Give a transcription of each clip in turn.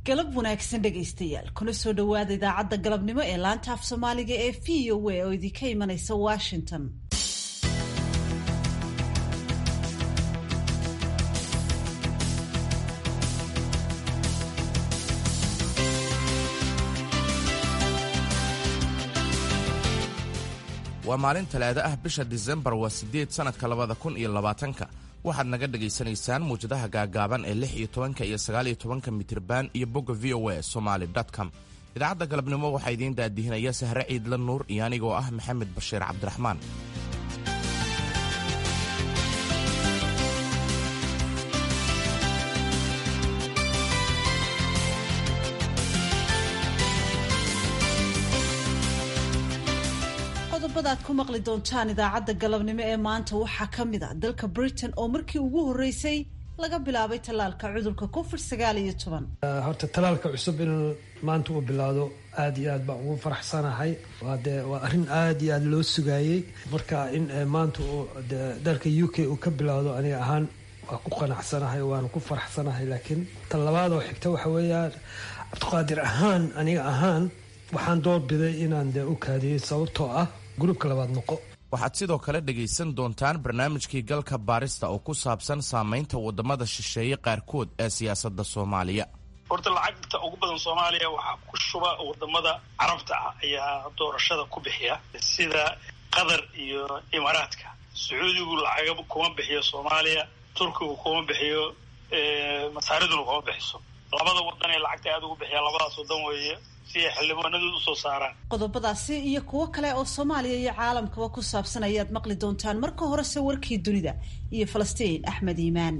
galab wanaagsan dhegaystayaal kuna soo dhowaada idaacadda galabnimo ee laanta af soomaaliga ee v o a oo idinka imanaysa washington waa maalin talaado ah bisha disembar waa siddeed sannadka labada kun iyo labaatanka waxaad naga dhegaysanaysaan muwjadaha gaagaaban ee lix iyo tobanka iyo sagaal iyo tobanka mitriban iyo bogga v o a somaali com idaacadda galabnimo waxaa idiin daadihinaya sahre ciidla nuur iyo anigoo ah maxamed bashiir cabdiraxmaan qodobada aad ku maqli doontaan idaacadda galabnimo ee maanta waxaa ka mid a dalka britain oo markii ugu horreysay laga bilaabay tallaalka cudurka covid sagaal iyo toban horta tallaalka cusub inuu maanta uu bilaado aada iyo aad baan ugu faraxsanahay waa dee waa arrin aada iyo aada loo sugaayey marka in maanta uu de dalka u k uu ka bilaado aniga ahaan waa ku qanacsanahay waana ku faraxsanahay laakiin tan labaad oo xigta waxa weeyaan cabdiqaadir ahaan aniga ahaan waxaan doorbiday inaan dee u kaadiyey sababtoo ah gruubka labaad noqo waxaad sidoo kale dhegaysan doontaan barnaamijkii galka baarista oo ku saabsan saamaynta waddamada shisheeye qaarkood ee siyaasadda soomaaliya horta lacagta ugu badan soomaaliya waxaa ku shuba wadamada carabta ah ayaa doorashada ku bixiya sida qatar iyo imaaraadka sacuudigu lacagaba kuma bixiyo soomaaliya turkigu kuma bixiyo masaariduna kuma bixiso labada wadan ee lacagta aada ugu bixiya labadaas wadan weeye si ay xildhibaanadooda usoo saaraan qodobadaasi iyo kuwo kale oo soomaaliya iyo caalamkaba ku saabsan ayaad maqli doontaan marka horese warkii dunida iyo falastiin axmed iimaan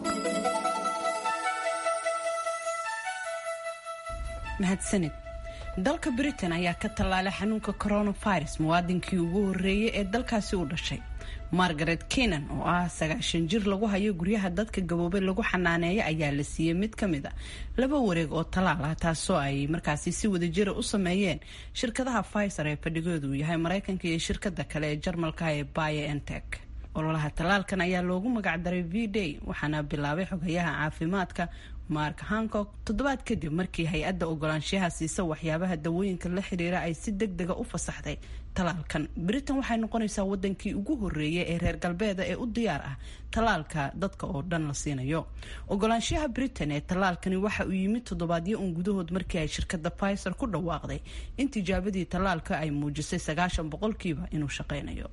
mahadsanid dalka britain ayaa ka tallaalay xanuunka coronavirus muwaadinkii ugu horreeyay ee dalkaasi u dhashay margaret kenan oo ah sagaashan jir lagu hayo guryaha dadka gaboobay lagu xanaaneeya ayaa la siiyey mid ka mid a laba wareeg oo talaal ah taasoo ay markaasi si wadajira u sameeyeen shirkadaha pfizer ee fadhigoodu uu yahay maraykanka iyo shirkada kale ee jarmalka ee baye entek ololaha tallaalkan ayaa loogu magacdaray v day waxaana bilaabay xogayaha caafimaadka mark hancock toddobaad kadib markii hay-adda ogolaanshaha siisa waxyaabaha dawooyinka la xiriira ay si deg dega u fasaxday talaalkan britain waxay noqonaysaa wadankii ugu horeeyay ee reer galbeeda ee u diyaar ah talaalka dadka oo dhan la siinayo ogolaanshaha britain ee talaalkani waxa uu yimid toddobaadyo un gudahood markii ay shirkada pfizer ku dhawaaqday in tijaabadii talaalka ay muujisay sagaashan boqolkiiba inuu shaqeynayo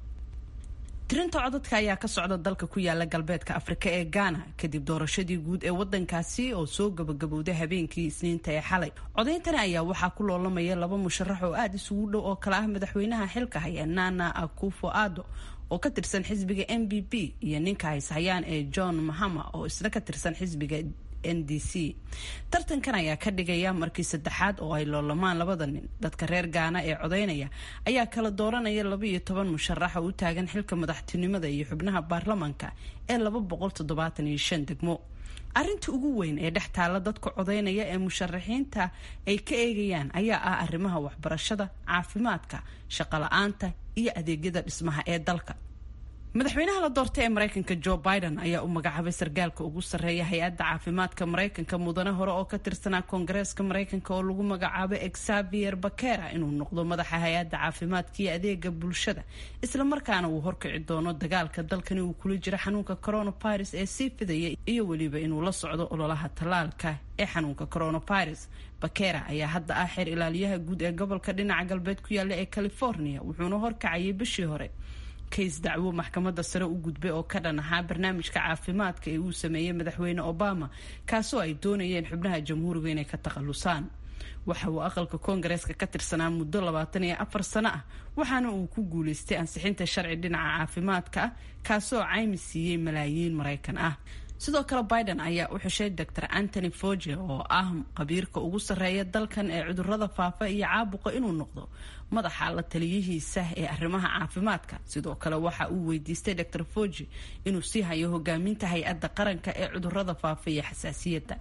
tirinta codadka ayaa ka socda dalka ku yaala galbeedka afrika ee ghana kadib doorashadii guud ee wadankaasi oo soo gabagabowday habeenkii isniinta ee xalay codeyntani ayaa waxaa ku loolamaya laba musharax oo aada isugu dhow oo kale ah madaxweynaha xilka haya nana akufo ado oo ka tirsan xisbiga m b p iyo ninka hayshayaan ee john mahama oo isna ka tirsan xisbiga n d c tartankan ayaa ka dhigaya markii saddexaad oo ay loolamaan labada nin dadka reer gaana ee codeynaya ayaa kala dooranaya laba iyo toban musharax oo u taagan xilka madaxtinimada iyo xubnaha baarlamanka ee laba boqol toddobaatan iyo shan degmo arrinta ugu weyn ee dhex taalla dadka codeynaya ee musharaxiinta ay ka eegayaan ayaa ah arrimaha waxbarashada caafimaadka shaqola-aanta iyo adeegyada dhismaha ee dalka madaxweynaha la doortay ee maraykanka joe biden ayaa u magacaabay sargaalka ugu sarreeya hay-adda caafimaadka maraykanka mudane hore oo ka tirsanaa koongareeska maraykanka oo lagu magacaabay xavier bakera inuu noqdo madaxa hay-adda caafimaadka iyo adeega bulshada islamarkaana uu horkici doono dagaalka dalkani uu kula jiro xanuunka coronavirus ee sii fidaya iyo weliba inuu la socdo ololaha tallaalka ee xanuunka coronavirus bakera ayaa hadda ah xeer ilaaliyaha guud ee gobolka dhinaca galbeed ku yaalla ee california wuxuuna horkacayay bishii hore kays dacwo maxkamadda sare u gudbay oo ka dhan ahaa barnaamijka caafimaadka ee uu sameeyey madaxweyne obama kaasoo ay doonayeen xubnaha jamhuuriga inay ka takhalusaan waxa uu aqalka koongareeska ka tirsanaa muddo labaatan iyo afar sano ah waxaana uu ku guulaystay ansixinta sharci dhinaca caafimaadka ah kaasoo caymi siiyey malaayiin maraykan ah sidoo kale biden ayaa u xushay dor antony foge oo ah qabiirka ugu sarreeya dalkan ee cudurada faafa iyo caabuqa inuu noqdo madaxa la taliyihiisa ee arrimaha caafimaadka sidoo kale waxa uu weydiistay dor foge inuu sii hayo hogaaminta hay-adda qaranka ee cudurada faafa iyo xasaasiyadda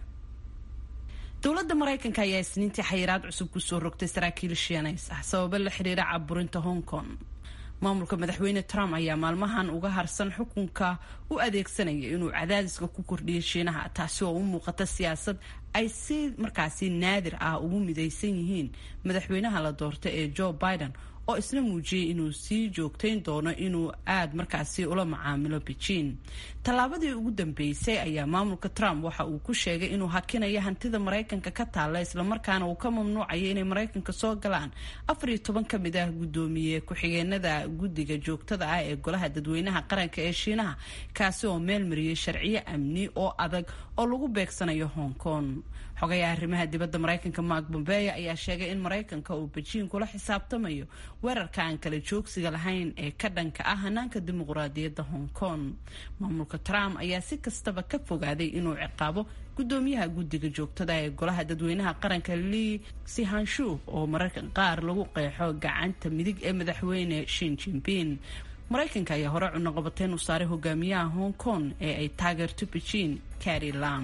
dowladda maraykanka ayaa isniintii xayiraad cusub kusoo rogtay saraakiil shiinays ah sababo la xiriira caburinta hong kong maamulka madaxweyne trump ayaa maalmahan uga harsan xukunka u adeegsanaya inuu cadaadiska ku kordhiyo shiinaha taasi oo u muuqata siyaasad ay si markaasi naadir ah ugu midaysan yihiin madaxweynaha la doorta ee joe biden oo isna muujiyey inuu sii joogtayn doono inuu aad markaasi ula macaamilo beijing tallaabadii ugu dambeysay ayaa maamulka trump waxa uu ku sheegay inuu hakinayo hantida maraykanka ka taalla islamarkaana uu ka mamnuucayo inay maraykanka soo galaan afar iyo toban ka mid ah guddoomiye ku-xigeenada guddiga joogtada ah ee golaha dadweynaha qaranka ee shiinaha kaasi oo meel mariyey sharciyo amni oo adag oo lagu beegsanayo hong kong xogayaha arrimaha dibadda maraykanka mark bombeya ayaa sheegay in maraykanka uu bejiing kula xisaabtamayo weerarka aan kala joogsiga lahayn ee ka dhanka ah hanaanka dimuqraadiyadda hong kong maamulka trump ayaa si kastaba ka fogaaday inuu ciqaabo guddoomiyaha guddiga joogtada ee golaha dadweynaha qaranka lii sihanshu oo mararka qaar lagu qeexo gacanta midig ee madaxweyne shin jinping maraykanka ayaa hore cunaqabateyn u saaray hogaamiyaha hong kong ee ay taageerto beijing carri lam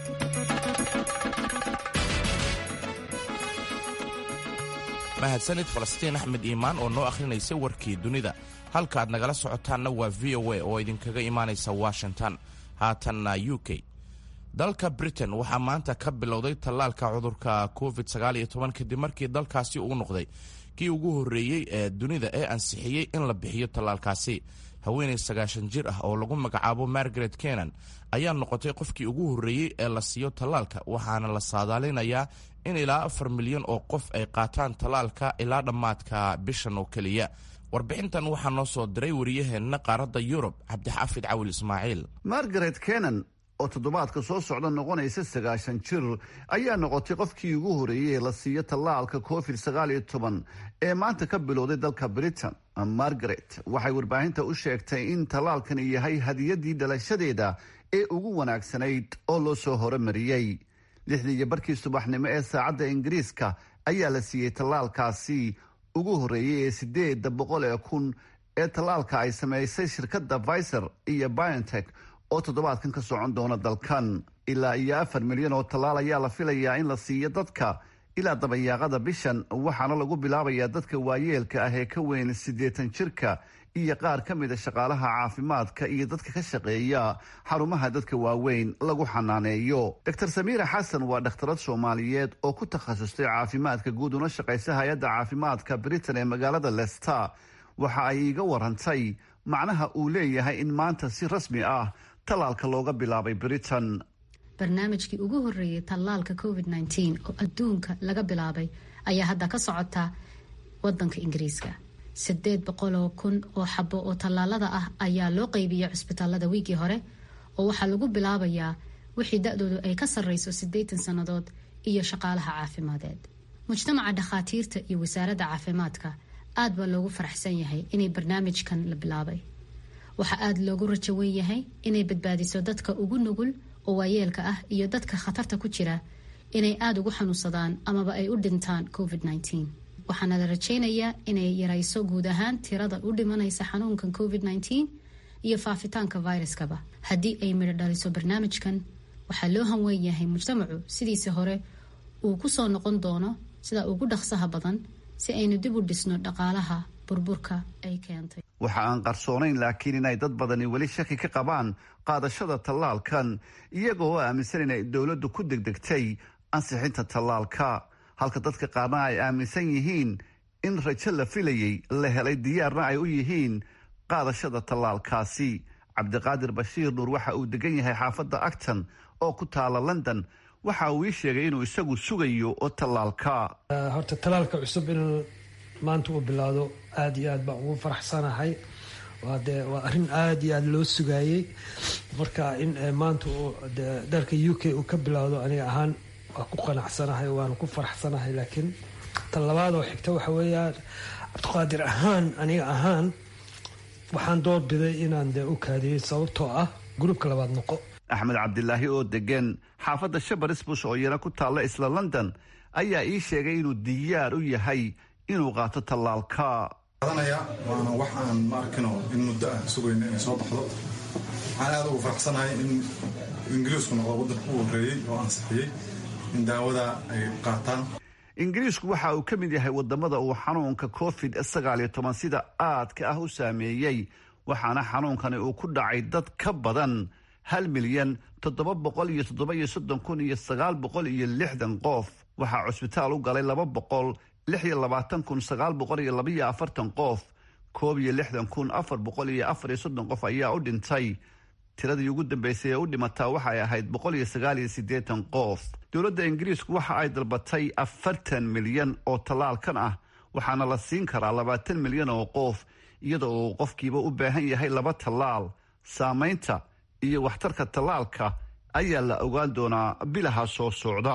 mahadsanid falastiin axmed iimaan oo noo akhrinaysay warkii dunida halka aad nagala socotaanna waa v o a oo idinkaga imaanaysa washington haatanna u k dalka britain waxaa maanta ka bilowday tallaalka cudurka covid kadib markii dalkaasi uu noqday kii ugu horreeyey ee dunida ee ansixiyey in la bixiyo tallaalkaasi haweenay sagaashan jir ah oo lagu magacaabo margaret kenan ayaa noqotay qofkii ugu horreeyey ee la siiyo tallaalka waxaana la saadaalinayaa in ilaa afar milyan oo qof ay qaataan tallaalka ilaa dhammaadka bishan oo keliya warbixintan waxaa noo soo diray wariyaheenna qaaradda yurub cabdixaafid cawil ismaaciil margaret kenan oo toddobaadka soo socda noqonaysa sagaashan jir ayaa noqotay qofkii ugu horreeyey ee la siiyo tallaalka covid sagaal iyo toban ee maanta ka bilowday dalka britain margaret waxay warbaahinta u sheegtay in tallaalkani yahay hadiyadii dhalashadeeda ee ugu wanaagsanayd oo loo soo horemariyey lixdii iyo barkii subaxnimo ee saacadda ingiriiska ayaa la siiyey tallaalkaasi ugu horreeyey ee sideeda boqol ee kun ee tallaalka ay samaysay shirkadda viser iyo biontech oo toddobaadkan ka socon doona dalkan ilaa iyo afar milyan oo tallaal ayaa la filayaa in la siiyo dadka ilaa dabayaaqada bishan waxaana lagu bilaabayaa dadka waayeelka ah ee ka weyn siddeetan jirka iyo qaar ka mida shaqaalaha caafimaadka iyo dadka ka shaqeeya xarumaha dadka waaweyn lagu xanaaneeyo dor samiira xasan waa dhakhtarad soomaaliyeed oo ku takhasustay caafimaadka guud una shaqaysa hay-adda caafimaadka britain ee magaalada lester waxa ay iiga warantay macnaha uu leeyahay in maanta si rasmi ah tallaalka looga bilaabay britain barnaamijkii ugu horreeyay tallaalka covid nteen oo adduunka laga bilaabay ayaa hadda ka socota wadanka ingiriiska sideed boqoloo kun oo xabo oo tallaalada ah ayaa loo qeybiyay cusbitaalada wiigii hore oo waxaa lagu bilaabayaa wixii da-doodu ay ka sarreyso siddeetan sannadood iyo shaqaalaha caafimadeed mujtamaca dhakhaatiirta iyo wasaaradda caafimaadka aad baa loogu faraxsan yahay inay barnaamijkan la bilaabay waxaa aada loogu rajo wen yahay inay badbaadiso dadka ugu nugul oo waayeelka ah iyo dadka khatarta ku jira inay aada ugu xanuunsadaan amaba ay u dhintaan covid nteen waxaana la rajeynayaa inay yarayso guud ahaan tirada u dhimanaysa xanuunkan covid nteen iyo faafitaanka viruskaba haddii ay midho dhaliso barnaamijkan waxaa loo hanweyn yahay mujtamacu sidiisa hore uu kusoo noqon doono sida ugu dhaqsaha badan si aynu dib u dhisno dhaqaalaha burburka ay keentay waxa aan qarsoonayn laakiin inay dad badani weli shaki ka qabaan qaadashada tallaalkan iyagoo aaminsan inay dowladdu ku degdegtay ansixinta tallaalka halka dadka qaarna ay aaminsan yihiin in rajo la filayay la helay diyaarna ay u yihiin qaadashada tallaalkaasi cabdiqaadir bashiir nuur waxa uu degan yahay xaafadda acton oo ku taala london waxa uu ii sheegay inuu isagu sugayo oo tallaalka horta tallaalka cusub in maanta uu bilaado aada iyo aad baan ugu faraxsanahay waa dee waa arrin aada iyo aada loo sugaayey marka in maanta uu de dalka u k uu ka bilaado aniga ahaan waa ku qanacsanahay waana ku faraxsanahay laakiin tan labaad oo xigta waxa weeyaan cabdiqaadir ahaan aniga ahaan waxaan doorbiday inaan dee u kaadiyey sababtoo ah gruubka labaad noqo axmed cabdilaahi oo degan xaafadda shabarisbush oo iyana ku taalla isla london ayaa ii sheegay inuu diyaar u yahay inuu qaato tallaalka qadanaya waana wax aan ma arkino in muddo ah sugayno inay soo baxdo waxaan aada ugu faraxsanahay in ingiriisku noqdo waddanka u horreeyey oo ansixiyey in daawada ay qaataan ingiriisku waxa uu ka mid yahay wadamada uu xanuunka covid sagaal iyo toban sida aadka ah u saameeyey waxaana xanuunkani uu ku dhacay dad ka badan hal milyan toddoba boqol iyo toddoba iyo soddon kun iyo sagaal boqol iyo lixdan qof waxaa cusbitaal u galay laba boqol lix iyo labaatan kun sagaal boqol iyo labaiyo afartan qof koob iyo lixdan kun afar boqol iyo afar iyo soddon qof ayaa u dhintay tiradii ugu dambeysay ee u dhimataa waxay ahayd boqol iyo sagaal iyo siddeetan qof dowladda ingiriisku waxa ay dalbatay afartan milyan oo tallaalkan ah waxaana la siin karaa labaatan milyan oo qof iyada oo qofkiiba u baahan yahay laba tallaal saamaynta iyo waxtarka tallaalka ayaa la ogaan doonaa bilaha soo socda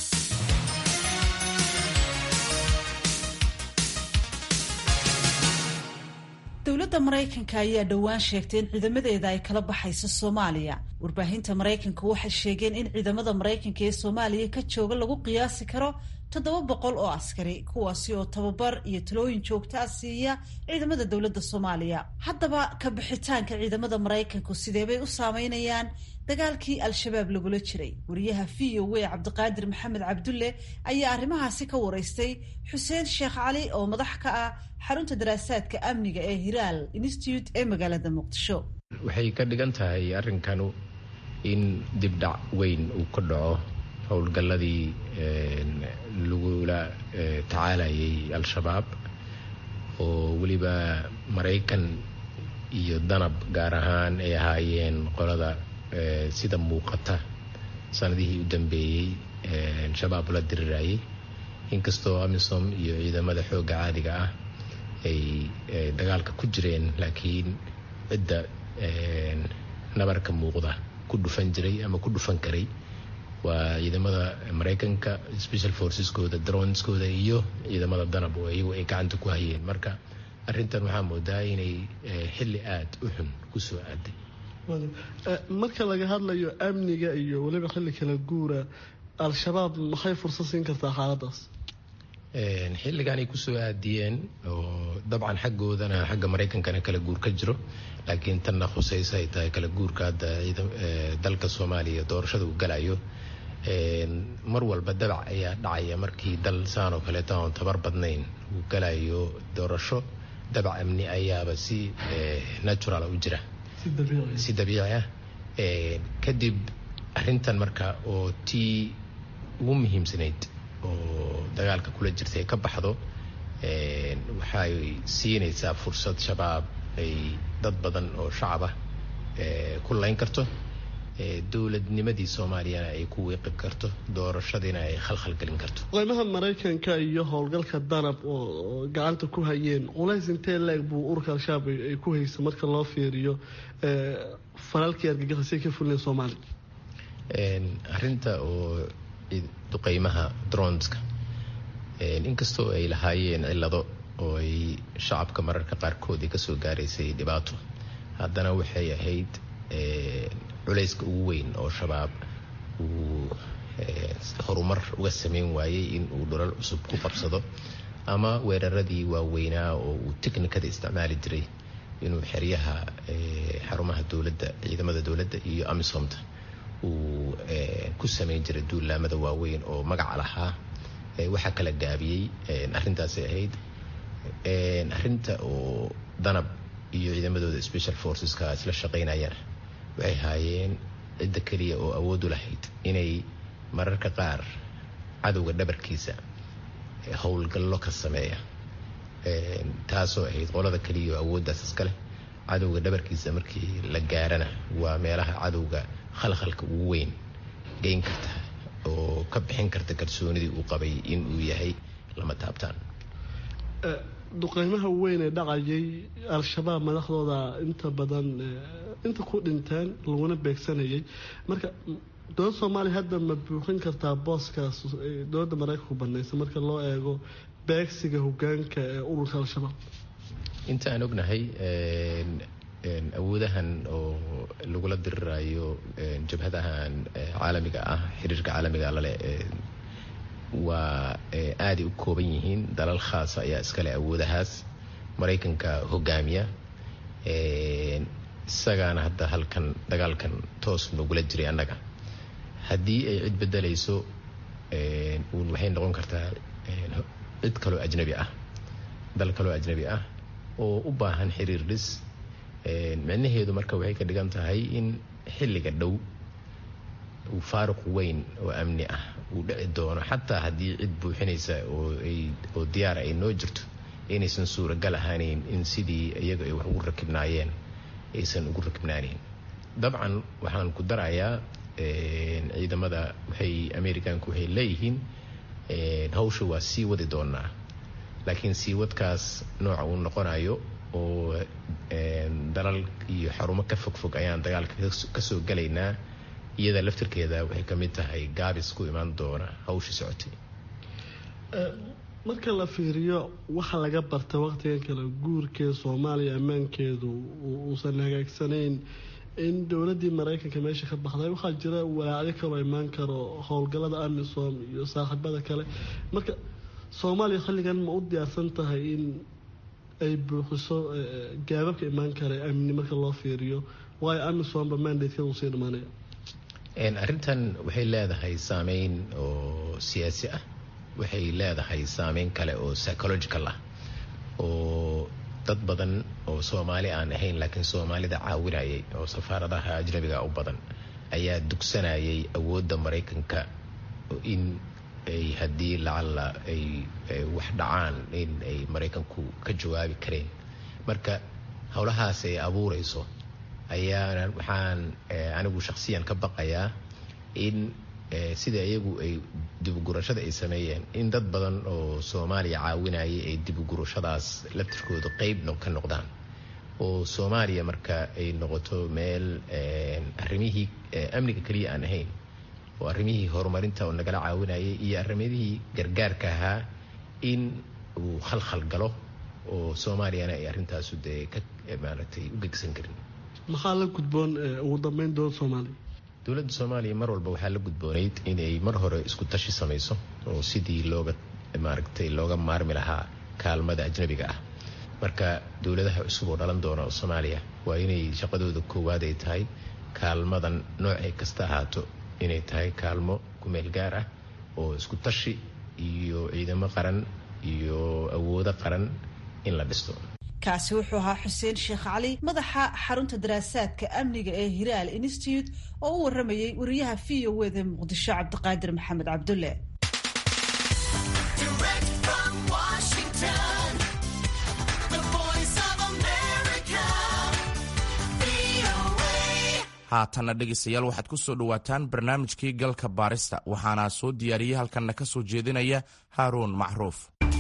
dowladda maraykanka ayaa dhowaan sheegtay in ciidamadeeda ay kala baxayso soomaaliya warbaahinta maraykanka waxay sheegeen in ciidamada maraykanka ee soomaaliya ka jooga lagu qiyaasi karo toddoba boqol oo askari kuwaasi oo tababar iyo talooyin joogtaa siiya ciidamada dowladda soomaaliya haddaba ka bixitaanka ciidamada maraykanku sideebay u saameynayaan dagaalkii al-shabaab lagula jiray wariyaha v o a cabdiqaadir maxamed cabdulle ayaa arrimahaasi ka waraystay xuseen sheekh cali oo madax ka ah xarunta daraasaadka amniga ee hiraal institute ee magaalada muqdisho waxay ka dhigan tahay arrinkanu in dibdhac weyn uu ka dhaco howlgalladii lagula tacaalayay al-shabaab oo weliba maraykan iyo danab gaar ahaan ay ahaayeen qolada sida muuqata sanadihii u dambeeyey shabaab la dirirayay inkastoo amisom iyo ciidamada xoogga caadiga ah ay dagaalka ku jireen laakiin cidda nabarka muuqda ku dhufan jiray ama ku dhufan karay waa ciidamada maraykanka special forceskooda droneskooda iyo ciidamada danab oo iyagu ay gacanta ku hayeen marka arrintan waxaa moodaa inay xilli aada u xun kusoo aaday marka laga hadlayo amniga iyo weliba xilli kala guura al-shabaab maxay fursad siin kartaa xaaladaas xilligan ay kusoo aadiyeen oo dabcan xaggoodana xagga maraykankana kala guur ka jiro laakiin tanna khusayso ay tahay kala guurka hadda dalka soomaaliya doorashada uu galayo mar walba dabac ayaa dhacaya markii dal saan oo kaleeta oon tabar badnayn uu galayo doorasho dabac amni ayaaba si natural u jira si dabiici ah kadib arrintan marka oo tii ugu muhiimsanayd oo dagaalka kula jirta ay ka baxdo waxay siinaysaa fursad shabaab ay dad badan oo shacab ah ku layn karto dowladnimadii soomaaliyana ay ku wiiqi karto doorashadiina ay khalkhal gelin karto qeymaha maraykanka iyo howlgalka danab oo gacanta ku hayeen culays intee leeg buu ururka al-shabaab ay ku haysa marka loo fiiriyo falalkii argagixisay ka fulinayn soomaaliya arrinta oo duqeymaha dronska inkastoo ay lahaayeen cillado oo ay shacabka mararka qaarkood ay kasoo gaaraysay dhibaato haddana waxay ahayd culayska ugu weyn oo shabaab uu horumar uga sameyn waayey in uu dhulal cusub ku qabsado ama weeraradii waaweynaa oo uu technikada isticmaali jiray inuu xeryaha xarumaha dowladda ciidamada dowladda iyo amisomta uu ku sameyn jiray duulaamada waaweyn oo magaca lahaa waxaa kala gaabiyey arrintaasay ahayd arrinta oo danab iyo ciidamadooda special forceska isla shaqaynayaan waxay haayeen cidda keliya oo awood u lahayd inay mararka qaar cadowga dhabarkiisa howlgallo ka sameeya taasoo ahayd qolada keliya oo awooddaas iskaleh cadowga dhabarkiisa markii la gaarana waa meelaha cadowga khalkhalka ugu weyn geyn karta oo ka bixin karta kalsoonidii uu qabay in uu yahay lama taabtaan duqeymaha weyn ee dhacayay al-shabaab madaxdooda inta badan inta ku dhinteen laguna beegsanayay marka dowladda soomaaliya hadda ma buuxin kartaa booskaas dowladda maraykanku banaysa marka loo eego beegsiga hogaanka ee ururka al-shabaab inta aan ognahay awoodahan oo lagula dirirayo jabhadahan caalamiga ah xiriirka caalamiga lale waa aaday u kooban yihiin dalal khaasa ayaa iskale awoodahaas maraykanka hogaamiya isagaana hadda halkan dagaalkan toos nogula jiray annaga haddii ay cid bedelayso waxay noqon kartaa cid kaloo ajnabi ah dal kaloo ajnabi ah oo u baahan xiriir dhis micnaheedu marka waxay ka dhigan tahay in xilliga dhow uu faaruq weyn oo amni ah uu dhici doono xataa haddii cid buuxinaysa oo diyaara ay noo jirto inaysan suuragal ahaaneyn in sidii iyaga ay wax ugu rakibnaayeen aysan ugu rakibnaanayn dabcan waxaan ku darayaa ciidamada waxay americanku waxay leeyihiin hawsha waa sii wadi doonaa laakiin sii wadkaas nooca uu noqonayo oo dalal iyo xarumo ka fogfog ayaan dagaalka kasoo galaynaa iyada laftirkeeda waxay ka mid tahay gaabis ku imaan doona hawshii socotay marka la fiiriyo waxa laga barta waqtigan kale guurkee soomaaliya ammaankeedu uusan hagaagsanayn in dowladii maraykanka meesha ka baxday waxaa jira walaacyo kaloo imaan karo howlgalada amisom iyo saaxiibada kale marka soomaaliya xilligan ma u diyaarsan tahay in ay buuxiso gaababka imaan kara amni marka loo fiiriyo waayo amisomba mandatekeeda uu sii dhamaanaya arrintan waxay leedahay saameyn oo siyaasi ah waxay leedahay saameyn kale oo psychological ah oo dad badan oo soomaali aan ahayn laakiin soomaalida caawinayay oo safaaradaha ajnabiga u badan ayaa dugsanayay awoodda maraykanka in ay haddii lacalla ay wax dhacaan in ay maraykanku ka jawaabi kareen marka howlahaas ay abuurayso ayaana waxaan anigu shakhsiyan ka baqayaa in sida iyagu ay dibugurashada ay sameeyeen in dad badan oo soomaaliya caawinayay ay dibugurashadaas laftirkooda qeyb ka noqdaan oo soomaaliya marka ay noqoto meel arrimihii amniga keliya aan ahayn oo arrimihii horumarinta oo nagala caawinayay iyo arrimihii gargaarka ahaa in uu khalkhal galo oo soomaaliyana ay arrintaasu dee ka maaragtay u gegsan karin maxaa la gudboon ugu dambeyn dowladda soomaaliya dowladda soomaaliya mar walba waxaa la gudboonayd inay mar hore isku tashi samayso oo sidii looga maaragtay looga maarmi lahaa kaalmada ajnabiga ah marka dowladaha cusub oo dhalan doona oo soomaaliya waa inay shaqadooda koowaad ay tahay kaalmadan noocay kasta ahaato inay tahay kaalmo kumeel gaar ah oo isku tashi iyo ciidamo qaran iyo awoodo qaran in la dhisto kaasi wuxuu ahaa xuseen sheekh cali madaxa xarunta daraasaadka amniga ee hiraal institute oo u waramayay wariyaha v o wda muqdisho cabdiqaadir maxamed cabdulle haatanna dhegaystayaal waxaad ku soo dhowaataan barnaamijkii galka baarista waxaana soo diyaariyey halkanna ka soo jeedinaya haaruun macruuf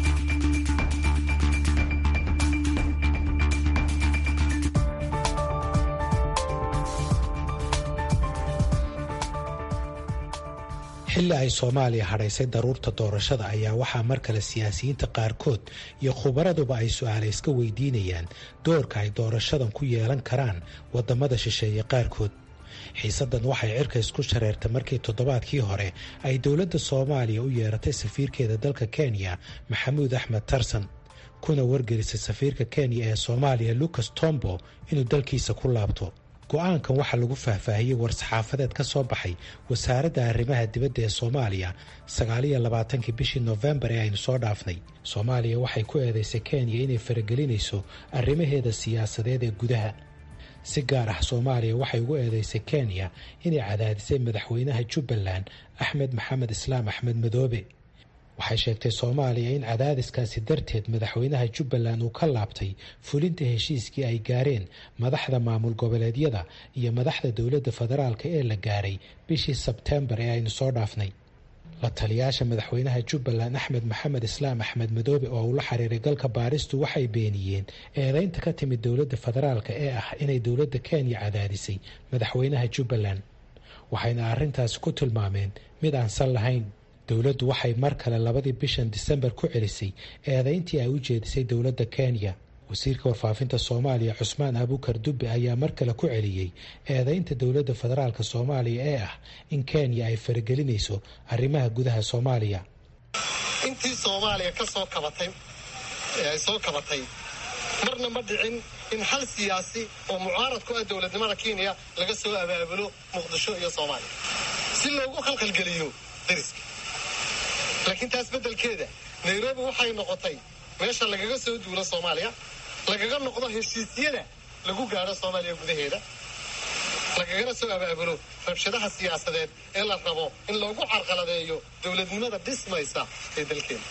xilli ay soomaaliya hadhaysay daruurta doorashada ayaa waxaa mar kale siyaasiyiinta qaarkood iyo khubaraduba ay su-aale iska weydiinayaan doorka ay doorashadan ku yeelan karaan waddamada shisheeye qaarkood xiisaddan waxay cirka isku shareertay markii toddobaadkii hore ay dowladda soomaaliya u yeeratay safiirkeeda dalka kenya maxamuud axmed tarsan kuna wargelisay safiirka kenya ee soomaaliya lucas tombo inuu dalkiisa ku laabto go-aankan waxaa lagu faahfaahiyey war-saxaafadeed ka soo baxay wasaaradda arrimaha dibadda ee soomaaliya sagaaliyo labaatankii bishii noofembar ee aynu soo dhaafnay soomaaliya waxay ku eedaysay kenya inay faragelinayso arrimaheeda siyaasadeed ee gudaha si gaar ah soomaaliya waxay ugu eedeysay kenya inay cadaadisay madaxweynaha jubbaland axmed maxamed islaam axmed madoobe waxay sheegtay soomaaliya in cadaadiskaasi darteed madaxweynaha jubbaland uu ka laabtay fulinta heshiiskii ay gaareen madaxda maamul goboleedyada iyo madaxda dowladda federaalk ee la gaaray bishii sebteembar ee aynu soo dhaafnay la taliyaasha madaxweynaha jubbaland axmed maxamed islaam axmed madoobe oo uu la xiriiray galka baaristu waxay beeniyeen eedeynta ka timid dowladda federaalk ee ah inay dowladda kenya cadaadisay madaxweynaha jubbaland waxayna arrintaasi ku tilmaameen mid aan sal lahayn dowladdu waxay mar kale labadii bishan disembar ku celisay eedeyntii ay u jeedisay dowladda kenya wasiirka warfaafinta soomaaliya cusmaan abukar dubbe ayaa mar kale ku celiyey eedeynta dowladda federaalk soomaaliya ee ah in kenya ay faragelinayso arrimaha gudaha soomaaliya intii soomaaliya ka soo kabatay ay soo kabatay marna ma dhicin in hal siyaasi oo mucaarad ku ah dowladnimada kenya laga soo abaabulo muqdisho iyo soomaaliya si loogu khalkhalgeliyo dariska laakiin taas beddelkeeda nairobi waxay noqotay meesha lagaga soo duulo soomaaliya lagaga noqdo heshiisyada lagu gaadho soomaaliya gudaheeda lagagana soo abaabulo rabshadaha siyaasadeed ee la rabo in loogu carqaladeeyo dowladnimada dhismaysa ee dalkeena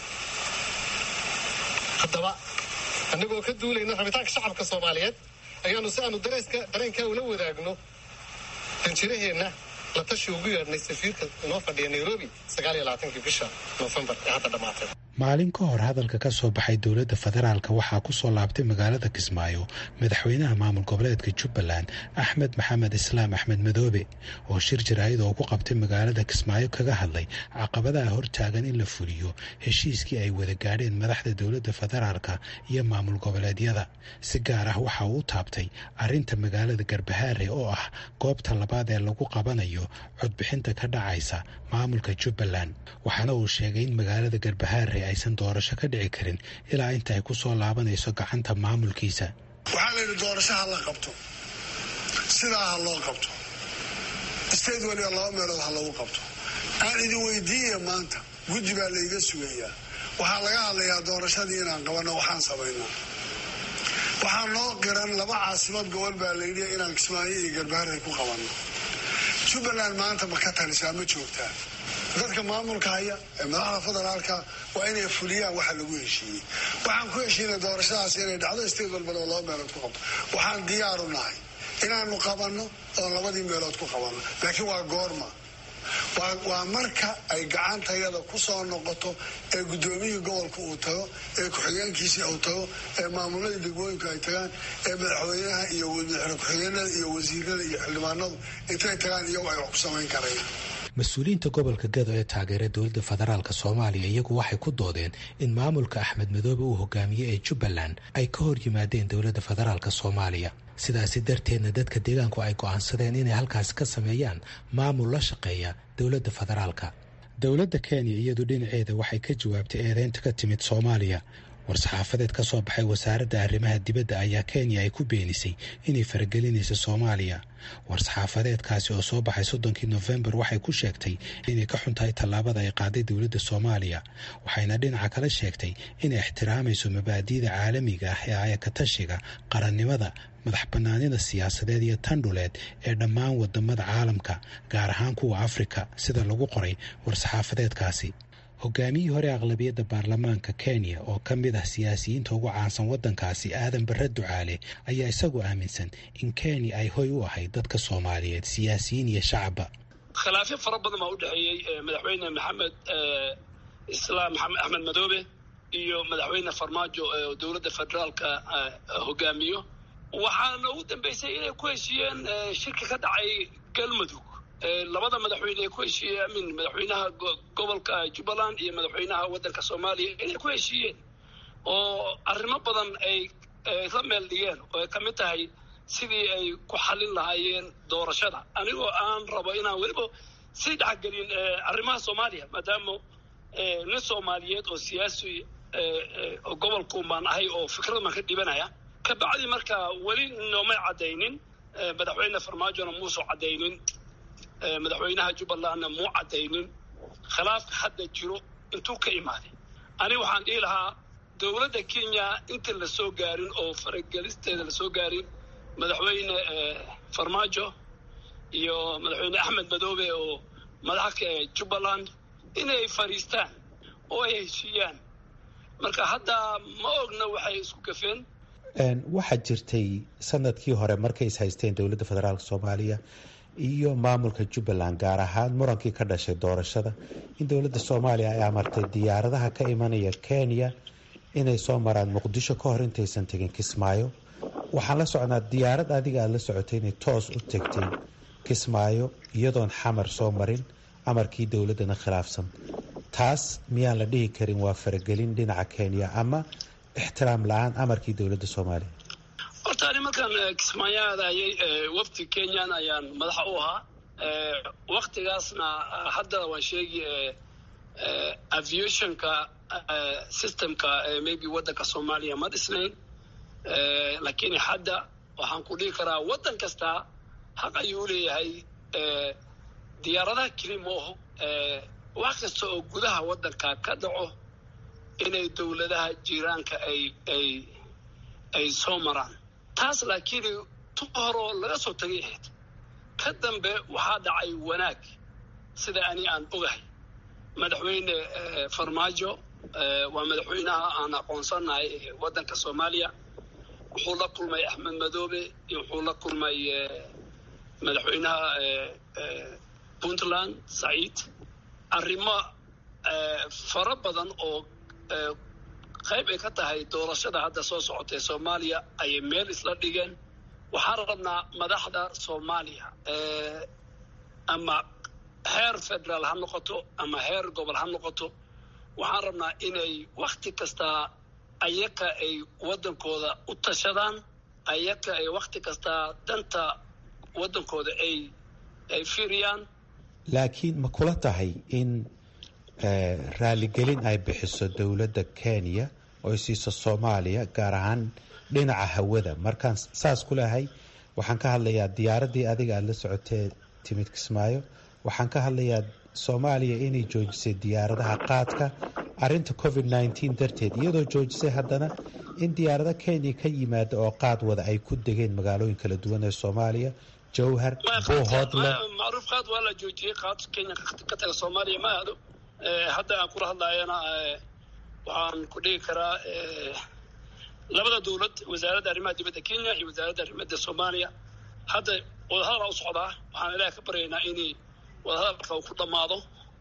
haddaba annagoo ka duulayna rabitaanka shacabka soomaaliyeed ayaanu si aanu dareeska dareenkaa ula wadaagno danjiraheenna la tashi ugu yeedhnay safiirka inoo fadhiya nairobi sagaaliyo labaatankii bisha noofembar ee hadda dhammaatay maalin ka hor hadalka ka soo baxay dowladda federaalka waxaa ku soo laabtay magaalada kismaayo madaxweynaha maamul goboleedka jubbaland axmed maxamed islaam axmed madoobe oo shir jaraa'id oo ku qabtay magaalada kismaayo kaga hadlay caqabadaha hortaagan in la fuliyo heshiiskii ay wada gaadheen madaxda dowladda federaalka iyo maamul goboleedyada si gaar ah waxa uu u taabtay arrinta magaalada garbahaare oo ah goobta labaad ee lagu qabanayo codbixinta ka dhacaysa maamulka jubbaland waxaana uu sheegay in magaalada garbahaare aysan doorasho ka dhici karin ilaa inta ay ku soo laabanayso gacanta maamulkiisa waxaa la yidhi doorasho ha la qabto sidaa ha loo qabto state weliba laba meelood ha lagu qabto aan idin weydiiya maanta guddi baa layga sugayaa waxaa laga hadlayaa doorashadii inaan qabanno waxaan samaynaa waxaa noo qiran laba caasimad gobol baa layidhi inaan kismaayo iyo garbaharey ku qabanno jubbaland maanta ma ka talisaa ma joogtaa dadka maamulka haya ee madaxda federaalka waa inay fuliyaan waxa lagu heshiiyey waxaan ku heshiinay doorashadaas inay dhacdo state walbana oo laba meelood ku qabto waxaan diyaaru nahay inaanu qabanno oo labadii meelood ku qabanno laakiin waa goorma waa marka ay gacantayada ku soo noqoto ee guddoomiyihii gobolka uu tago ee ku-xigeenkiisii uu tago ee maamuladii degmooyinku ay tagaan ee madaxweynaha iyo madaxweyne ku-xigeenada iyo wasiirada iyo xildhibaanadu intay tagaan iyagu ay wax ku samayn karayaan mas-uuliyiinta gobolka gado ee taageera dowladda federaalk soomaaliya iyagu waxay ku doodeen in maamulka axmed madoobe uu hogaamiyey ee jubbaland ay ka hor yimaadeen dowladda federaalk soomaaliya sidaasi darteedna dadka deegaanku ay go'aansadeen inay halkaasi ka sameeyaan maamul la shaqeeya dowladda federaalka dowladda kenya iyadu dhinaceeda waxay ka jawaabtay eedeynta ka timid soomaaliya war-saxaafadeed ka soo baxay wasaaradda arrimaha dibadda ayaa kenya ay ku beenisay inay faragelinayso soomaaliya war-saxaafadeedkaasi oo soo baxay soddonkii nofembar waxay ku sheegtay inay ka xun tahay tallaabada ay qaaday dowladda soomaaliya waxayna dhinaca kale sheegtay inay ixtiraamayso mabaadi'da caalamiga ah ee ayakatashiga qarannimada madax bannaanida siyaasadeed iyo tan dhuleed ee dhammaan wadamada caalamka gaar ahaan kuwa afrika sida lagu qoray war-saxaafadeedkaasi hogaamiyihii hore aqlabiyadda baarlamaanka kenya oo ka mid ah siyaasiyiinta ugu caansan waddankaasi aadan barre ducaale ayaa isagu aaminsan in kenya ay hoy u ahayd dadka soomaaliyeed siyaasiyiin iyo shacabba khilaafyo fara badan baa u dhexeeyey madaxweyne maxamed islaam maxamed axmed madoobe iyo madaxweyne farmaajo ee dowladda federaalka hogaamiyo waxaana ugu dambeysay inay ku heshiiyeen shirki ka dhacay galmudug labada madaxweyne ay ku heshiiyeen amin madaxweynaha gobolka jubbaland iyo madaxweynaha waddanka soomaaliya inay ku heshiiyeen oo arrimo badan ay la meel dhigeen oo ay ka mid tahay sidii ay ku xallin lahaayeen doorashada anigoo aan rabo inaan weliba sii dhexgelin arrimaha soomaaliya maadaama nin soomaaliyeed oo siyaasi gobolkuun baan ahay oo fikrad baan ka dhibanaya kabacdi marka weli noomay caddaynin madaxweyne farmaajona muusoo caddaynin madaxweynaha jubbalandna muu caddaynin khilaafka hadda jiro intuu ka imaaday aniga waxaan dhihi lahaa dowladda kenya inta la soo gaarin oo faragelisteeda la soo gaarin madaxweyne farmaajo iyo madaxweyne axmed madoobe oo madaxka jubbaland inay fadhiistaan oo ay heshiiyaan marka hadda ma ogna waxay isku gafeen waxaa jirtay sanadkii hore markay is haysteen dowladda federaalk soomaaliya iyo maamulka jubbaland gaar ahaan murankii ka dhashay doorashada in dowladda soomaaliya ay amartay diyaaradaha ka imanaya kenya inay soo maraan muqdisho ka hor intaysan tegin kismaayo waxaan la socnaa diyaarad adiga aada la socotay inay toos u tegtay kismaayo iyadoon xamar soo marin amarkii dowladdana khilaafsan taas miyaan la dhihi karin waa faragelin dhinaca kenya ama ixtiraam la-aan amarkii dowladda soomaaliya horta ani markaan kismaayo aadayay wafdi kenyan ayaan madaxa u ahaa waktigaasna hadda waan sheegi aviationka systemka maybe waddanka soomaaliya ma dhisnayn lakiin hadda waxaan ku dhihi karaa waddan kasta xaq ayuu leeyahay diyaaradaha kelimoho wax kasta oo gudaha waddanka ka dhaco inay dowladaha jiiraanka ay ay ay soo maraan taas laakiin tu horoo laga soo tagay ahayd ka dambe waxaa dhacay wanaag sida ani aan ogahay madaxweyne farmaajo waa madaxweynaha aan aqoonsanahay waddanka soomaaliya wuxuu la kulmay axmed madoobe iyo wuxuu la kulmay madaxweynaha puntland saciid arrimo fara badan oo qayb ay ka tahay doorashada hadda soo socotay soomaaliya ayay meel isla dhigeen waxaan rabnaa madaxda soomaaliya ama heer federaal ha noqoto ama heer gobol ha noqoto waxaan rabnaa inay wakhti kastaa ayaka ay waddankooda u tashadaan ayaka ay wakhti kastaa danta waddankooda ay ay fiiriyaan laakiin ma kula tahay in raaligelin ay bixiso dowladda kenya oo ay siiso soomaaliya gaar ahaan dhinaca hawada markaan saas ku lehay waxaan ka hadlayaa diyaaraddii adiga aada la socotee timid kismaayo waxaan ka hadlayaa soomaaliya inay joojisay diyaaradaha qaadka arinta covid nneteen darteed iyadoo joojisay haddana in diyaarado kenya ka yimaada oo qaad wada ay ku degeen magaalooyin kala duwan ee soomaaliya jowhar buuhoodle macruuf qaad waa la joojiyey qaad kenya ka taga soomaaliya ma aado hadda aan kula hadlaayana waxaan ku dhigi karaa labada dowlad wasaaradda arrimaha dibadda kenya iyo wasaaradda arrimada soomaaliya hadda wadahadal u socdaa waxaan ilaah ka baryaynaa inay wadahadalka uu ku dhammaado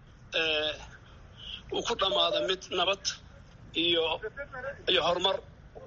uu ku dhammaado mid nabad iyo iyo horumar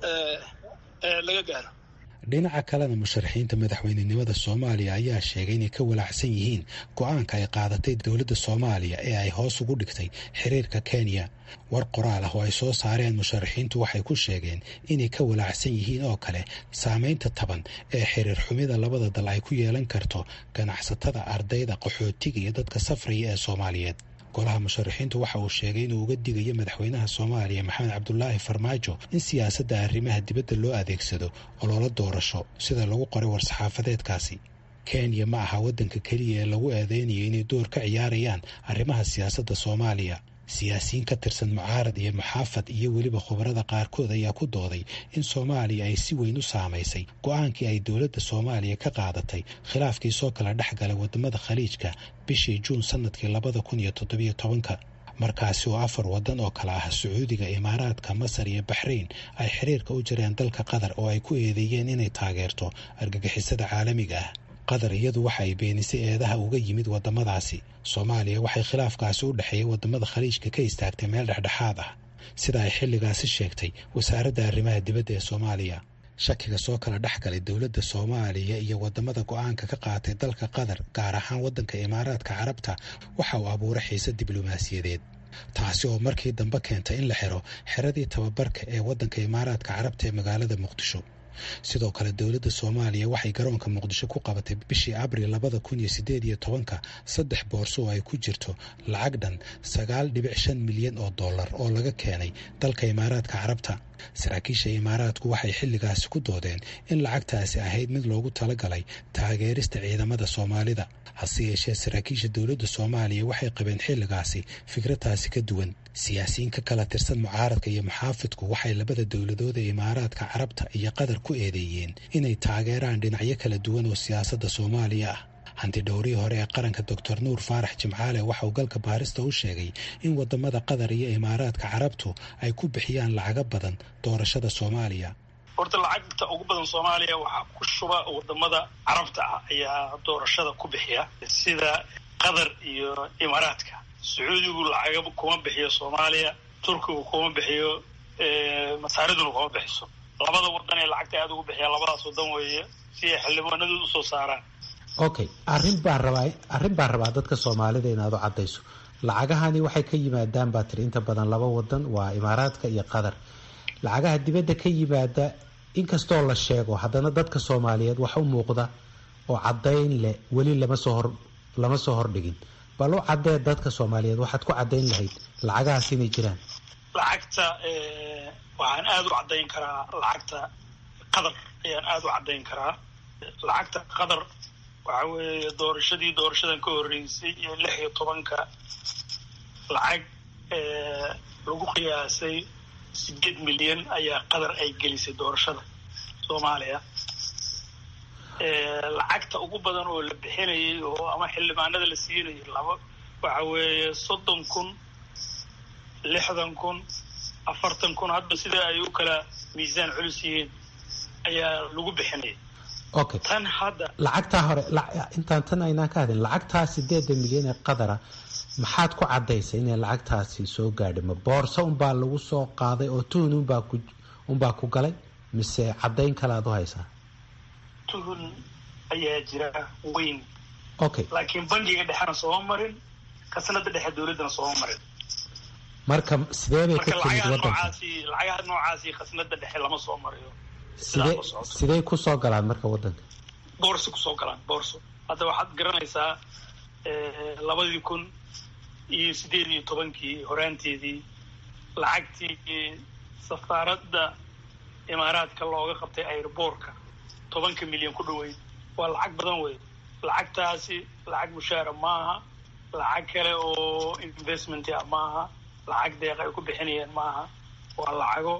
laga gaaro dhinaca kalena musharaxiinta madaxweynenimada soomaaliya ayaa sheegay inay ka walaacsan yihiin go-aanka ay qaadatay dowladda soomaaliya ee ay hoos ugu dhigtay xiriirka kenya war qoraal ah oo ay soo saareen musharaxiintu waxay ku sheegeen inay ka walaacsan yihiin oo kale saameynta taban ee xiriir xumida labada dal ay ku yeelan karto ganacsatada ardayda qaxootiga iyo dadka safraya ee soomaaliyeed golaha musharaxiintu waxa uu sheegay inuu uga digayo madaxweynaha soomaaliya maxamed cabdulaahi farmaajo in siyaasadda arrimaha dibadda loo adeegsado oloola doorasho sida lagu qoray war-saxaafadeedkaasi kenya ma aha waddanka keliya ee lagu eedeynayo inay door ka ciyaarayaan arrimaha siyaasadda soomaaliya siyaasiyiin ka tirsan mucaarad iyo muxaafad iyo weliba khubarada qaarkood ayaa ku dooday in soomaaliya ay si weyn u saamaysay go-aankii ay dowladda soomaaliya ka qaadatay khilaafkii soo kala dhex galay wadamada khaliijka bishii juun sanadkii labada kun iyo toddobiyo tobanka markaasi oo afar waddan oo kale ah sacuudiga imaaraadka masar iyo baxrayn ay xiriirka u jireen dalka qatar oo ay ku eedeeyeen inay taageerto argagixisada caalamiga ah qatar iyadu waxa ay beenisay eedaha uga yimid wadamadaasi soomaaliya waxay khilaafkaasi u dhexeeyay wadamada khaliijka ka istaagtay meel dhexdhexaad ah sida ay xilligaasi sheegtay wasaaradda arrimaha dibadda ee soomaaliya shakiga soo kala dhex galay dowladda soomaaliya iyo wadamada go-aanka ka qaatay dalka qatar gaar ahaan waddanka imaaraadka carabta waxa uu abuuray xiise diblomaasiyadeed taasi oo markii dambe keentay in la xiro xeradii tababarka ee waddanka imaaraadka carabta ee magaalada muqdisho sidoo kale dowladda soomaaliya waxay garoonka muqdisho ku qabatay bishii abril labada kun iyo sideed iyo tobanka saddex boorso oo ay ku jirto lacag dhan sagaal dhibic shan milyan oo dollar oo laga keenay dalka imaaraadka carabta saraakiisha imaaraadku waxay xilligaasi ku doodeen in lacagtaasi ahayd mid loogu talagalay taageerista ciidamada soomaalida hase yeeshee saraakiisha dowladda soomaaliya waxay qabeen xilligaasi fikradaasi ka duwan siyaasiyiin ka kala tirsan mucaaradka iyo muxaafidku waxay labada dowladood ee imaaraadka carabta iyo qatar ku eedeeyeen inay taageeraan dhinacyo kala duwan oo siyaasadda soomaaliya ah hanti dhowrihii hore ee qaranka doctor nuur faarax jimcaale waxa uu galka baarista u sheegay in wadamada qatar iyo imaaraadka carabtu ay ku bixiyaan lacago badan doorashada soomaaliya horta lacagta ugu badan soomaaliya waxaa ku shuba wadamada carabta ah ayaa doorashada ku bixiya sida qatar iyo imaaraadka sacuudigu lacagaba kuma bixiyo soomaaliya turkigu kuma bixiyo masaariduna kuma bixiso labada wadan ee lacagta aada ugu bixiya labadaas wadan weeye si ay xildhibaanadooda usoo saaraan okay arrin baan rabaa arrin baan rabaa dadka soomaalida inaad u caddayso lacagahani waxay ka yimaadaan baa tiri inta badan laba wadan waa imaaraadka iyo qatar lacagaha dibadda ka yimaada inkastoo la sheego haddana dadka soomaaliyeed wax u muuqda oo caddayn leh weli lama soo hor lama soo hordhigin bal u caddee dadka soomaaliyeed waxaad ku caddayn lahayd lacagahaas inay jiraan lacagta waxaan aada u caddayn karaa lacagta qatar ayaan aada u caddayn karaa lacagta qatar waxa weeye doorashadii doorashadan ka horreysay iyo lix iyo tobanka lacag lagu qiyaasay sideed milyan ayaa qatar ay gelisay doorashada soomaaliya lacagta ugu badan oo la bixinayay oo ama xildhibaanada la siinayay laba waxa weeye soddon kun lixdan kun afartan kun hadba sida ay u kala miisaan culus yihiin ayaa lagu bixinaya okay tan hadda lacagtaa hore intaan tan aynaan ka hadin lacagtaa sideeda milyan ee qadara maxaad ku caddaysay inay lacagtaasi soo gaadhay ma boorso unbaa lagu soo qaaday oo tuhun unbaa ku unbaa ku galay mise caddayn kale aad u haysaa tuhun ayaa jira weyn okay laakiin bangiga dhexena sooma marin kasnada dhexe dowladdana sooma marin marka sidee bay ka marka timid lacagaha waddanka noocaasi lacagaha noocaasi khasnada dhexe lama soo mariyo sidee sidee ku soo galaan marka waddanka boorso kusoo galaan boorso hadda waxaad garanaysaa labadii kun iyo sideed iyo tobankii horaanteedii lacagtii safaaradda imaaraadka looga qabtay airboortka tobanka milyan ku dhaweyd waa lacag badan wey lacagtaasi lacag mushaara maaha lacag kale oo investment ah maaha lacag deeq ay ku bixinayaan maaha waa lacago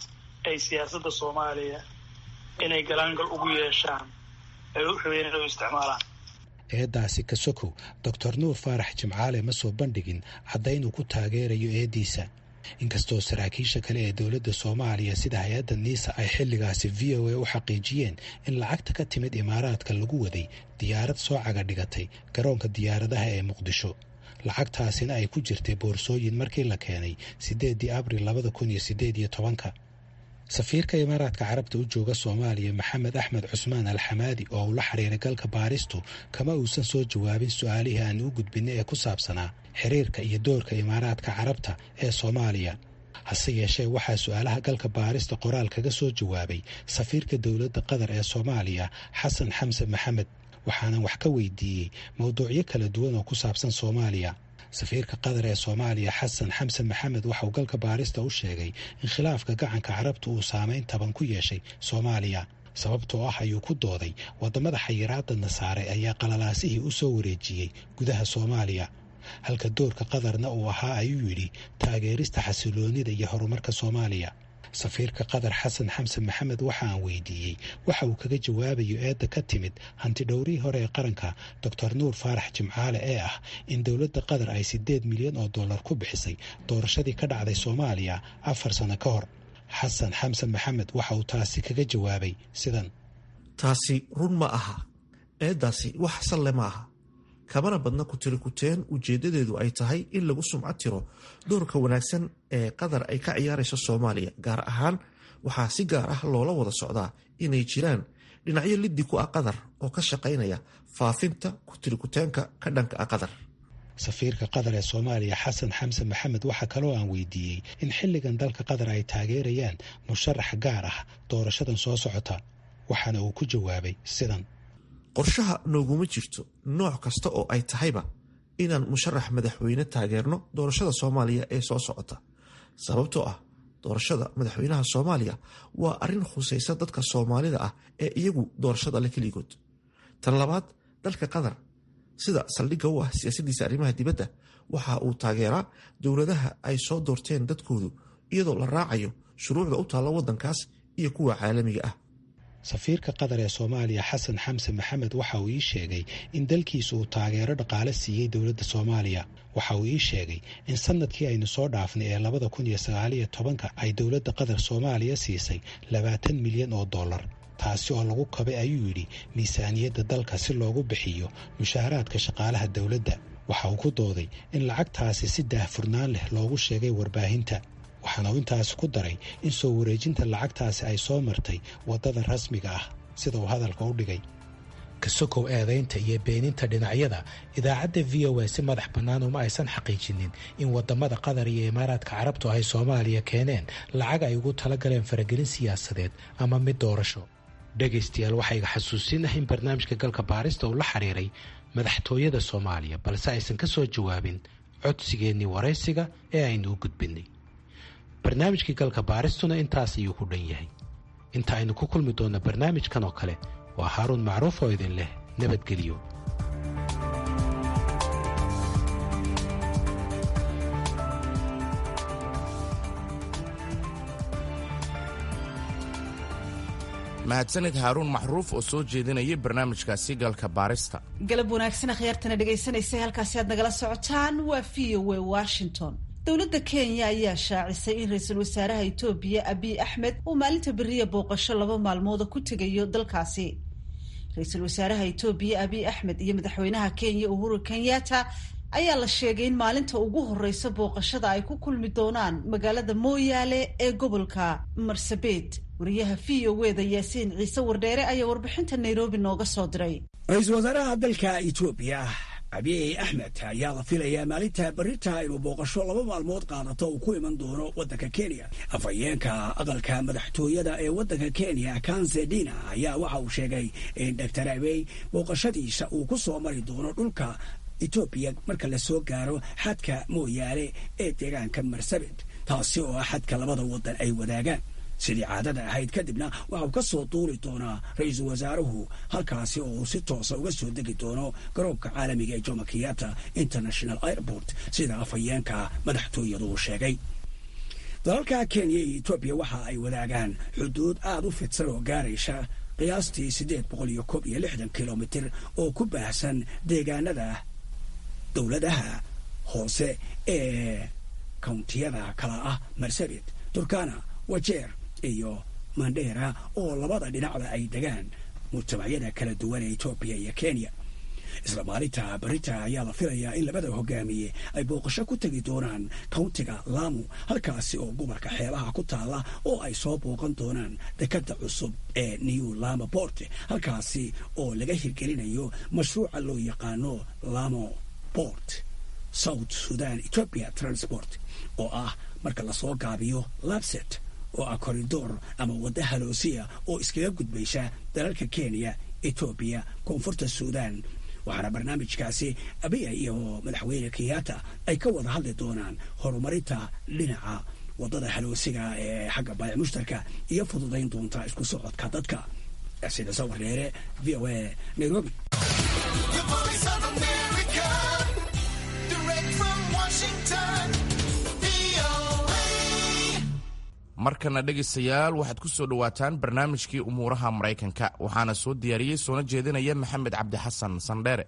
ay siyaasadda soomaaliya inay galaangal ugu yeeshaan ay u rabeen inay u isticmaalaan eeddaasi ka sokow doctor nuur faarax jimcaale ma soo bandhigin caddayn uu ku taageerayo eeddiisa inkastoo saraakiisha kale ee dowladda soomaaliya sida hay-adda niisa ay xilligaasi v o a u xaqiijiyeen in lacagta ka timid imaaraadka lagu waday diyaarad soo caga dhigatay garoonka diyaaradaha ee muqdisho lacagtaasina ay ku jirtay boorsooyin markii la keenay siddeeddii abril labada kun iyo siddeed iyo tobanka safiirka imaaraadka carabta u jooga soomaaliya maxamed axmed cusmaan alxamaadi oo uu la xiriiray galka baaristu kama uusan soo jawaabin su-aalihii aan u gudbinay ee ku saabsanaa xiriirka iyo doorka imaaraadka carabta ee soomaaliya hase yeeshee waxaa su-aalaha galka baarista qoraal kaga soo jawaabay safiirka dowladda qatar ee soomaaliya xasan xamse maxamed waxaanan wax ka weydiiyey mowduucyo kala duwan oo ku saabsan soomaaliya safiirka qatar ee soomaaliya xasan xamse maxamed waxauu galka baarista u sheegay in khilaafka gacanka carabta uu saameyn taban ku yeeshay soomaaliya sababtoo ah ayuu ku dooday waddamada xayiraadana saaray ayaa qalalaasihii u soo wareejiyey gudaha soomaaliya halka doorka qatarna uu ahaa ayuu yidhi taageerista xasiloonida iyo horumarka soomaaliya safiirka qatar xasan xamse maxamed waxa aan weydiiyey waxa uu kaga jawaabayo eedda ka timid hantidhowrihii hore ee qaranka doctor nuur faarax jimcaale ee ah in dowladda qatar ay siddeed milyan oo dollar ku bixisay doorashadii ka dhacday soomaaliya afar sano ka hor xasan xamse maxamed waxa uu taasi kaga jawaabay sidan taasi run ma aha eeddaasi wax salle ma aha kamana badna ku tiri kuteen ujeeddadeedu ay tahay in lagu sumcad tiro doorka wanaagsan ee qatar ay ka ciyaarayso soomaaliya gaar ahaan waxaa si gaar ah loola wada socdaa inay jiraan dhinacyo liddi ku ah qatar oo ka shaqaynaya faafinta kutirikuteenka ka dhanka ah qatar safiirka qatar ee soomaaliya xasan xamse maxamed waxaa kaloo aan weydiiyey in xilligan dalka qatar ay taageerayaan musharax gaar ah doorashadan soo socota waxaana uu ku jawaabay sidan qorshaha nooguma jirto nooc kasta oo ay tahayba inaan musharax madaxweyne taageerno doorashada soomaaliya ee soo socota sababtoo ah doorashada madaxweynaha soomaaliya waa arrin khusaysa dadka soomaalida ah ee iyagu doorashada le keligood tan labaad dalka qatar sida saldhigga u ah siyaasaddiisa arrimaha dibadda waxa uu taageeraa dowladaha ay soo doorteen dadkoodu iyadoo la raacayo shuruucda u taalla waddankaas iyo kuwa caalamiga ah safiirka qatar ee soomaaliya xasan xamse maxamed waxa uu ii sheegay in dalkiisa uu taageero dhaqaale siiyey dowladda soomaaliya waxa uu ii sheegay in sanadkii aynu soo dhaafnay ee labada kun iyo sagaaliyo tobanka ay dowladda qatar soomaaliya siisay labaatan milyan oo dollar taasi oo lagu kabay ayuu yidhi miisaaniyadda dalka si loogu bixiyo mushaaharaadka shaqaalaha dowladda waxa uu ku dooday in lacagtaasi si daahfurnaan leh loogu sheegay warbaahinta waxaana uu intaasi ku daray in soo wareejinta lacagtaasi ay soo martay waddada rasmiga ah sida uu hadalka u dhigay kasokow eedaynta iyo beeninta dhinacyada idaacadda v o a si madax bannaan uma aysan xaqiijinin in waddamada qatar iyo imaaraadka carabtu ay soomaaliya keeneen lacag ay ugu talagaleen faragelin siyaasadeed ama mid doorasho dhegaystayaal waxaa iga xasuusin ah in barnaamijka galka baarista uu la xiriiray madaxtooyada soomaaliya balse aysan ka soo jawaabin codsigeennii waraysiga ee aynu u gudbinay barnaamijkii galka baaristuna intaas ayuu ku dhan yahay inta aynu ku kulmi doonno barnaamijkan oo kale waa haaruun macruuf oo idin leh nabadgelyo mahadsanid haaruun maxruuf oo soo jeedinayay barnaamijkaasi galka baarista galab wanaagsan akhyaartana dhegaysanaysa halkaasi aad nagala socotaan waa v o a washington dowladda kenya ayaa shaacisay in ra-iisul wasaaraha etoobiya abiy axmed uu maalinta beriya booqasho laba maalmooda ku tegayo dalkaasi ra-iisul wasaaraha etoobiya abiy axmed iyo madaxweynaha kenya uhuru kenyatta ayaa la sheegay in maalinta ugu horeysa booqashada ay ku kulmi doonaan magaalada mooyaale ee gobolka marsabit wariyaha v o weda yaasiin ciise wardheere ayaa warbixinta nairobi nooga soo diray ra-iisul wasaaraha dalka etoobiya abiy axmed ayaa la filayaa maalinta berita inuu booqasho laba maalmood qaadato uu ku iman doono waddanka kenya afhayeenka aqalka madaxtooyada ee waddanka kenya kanzedina ayaa waxa uu sheegay in doctor abiy booqashadiisa uu ku soo mari doono dhulka etoobiya marka la soo gaaro xadka mooyaale ee deegaanka marsabit taasi oo ah xadka labada waddan ay wadaagaan sidii caadada ahayd kadibna waxa uu ka soo duuli doonaa ra-iisul wasaaruhu halkaasi oo uu si toosa uga soo degi doono garoonka caalamiga ee jomo kenyatta international airport sida afhayeenka madaxtooyadu uu sheegay dalalka kenya iyo etoobiya waxa ay wadaagaan xuduud aada u fidsan oo gaaraysa qiyaastii siddeed boqol iyo koob iyo lixdan kilomitir oo ku baahsan deegaanada dowladaha hoose ee kawntiyada kala ah marsabit turkana wajeer iyo mandheera oo labada dhinacba ay degaan mujtamacyada kala duwan ee etoobiya iyo kenya isla maalinta barita ayaa la filayaa in labada hogaamiye ay booqasho ku tegi doonaan kauntiga laamu halkaasi oo gobolka xeebaha ku taalla oo ay soo booqan doonaan dekada cusub ee new lama port halkaasi oo laga hirgelinayo mashruuca loo yaqaano lamo port south sudan ethiopia transport oo ah marka lasoo gaabiyo labset oo ah koridoor ama wadda haloosiya oo iskaga gudbaysa dalalka kenya etoobiya koonfurta suudan waxaana barnaamijkaasi abiya iyo madaxweyne kenyatta ay ka wada hadli doonaan horumarinta dhinaca waddada haloosiga ee xagga baayac mushtarka iyo fududayn doonta isku socodka dadka sida sawir dheere v o a nairobi markana dhegaystayaal waxaad ku soo dhowaataan barnaamijkii umuuraha maraykanka waxaana soo diyaariyey soona jeedinaya maxamed cabdi xasan sandheere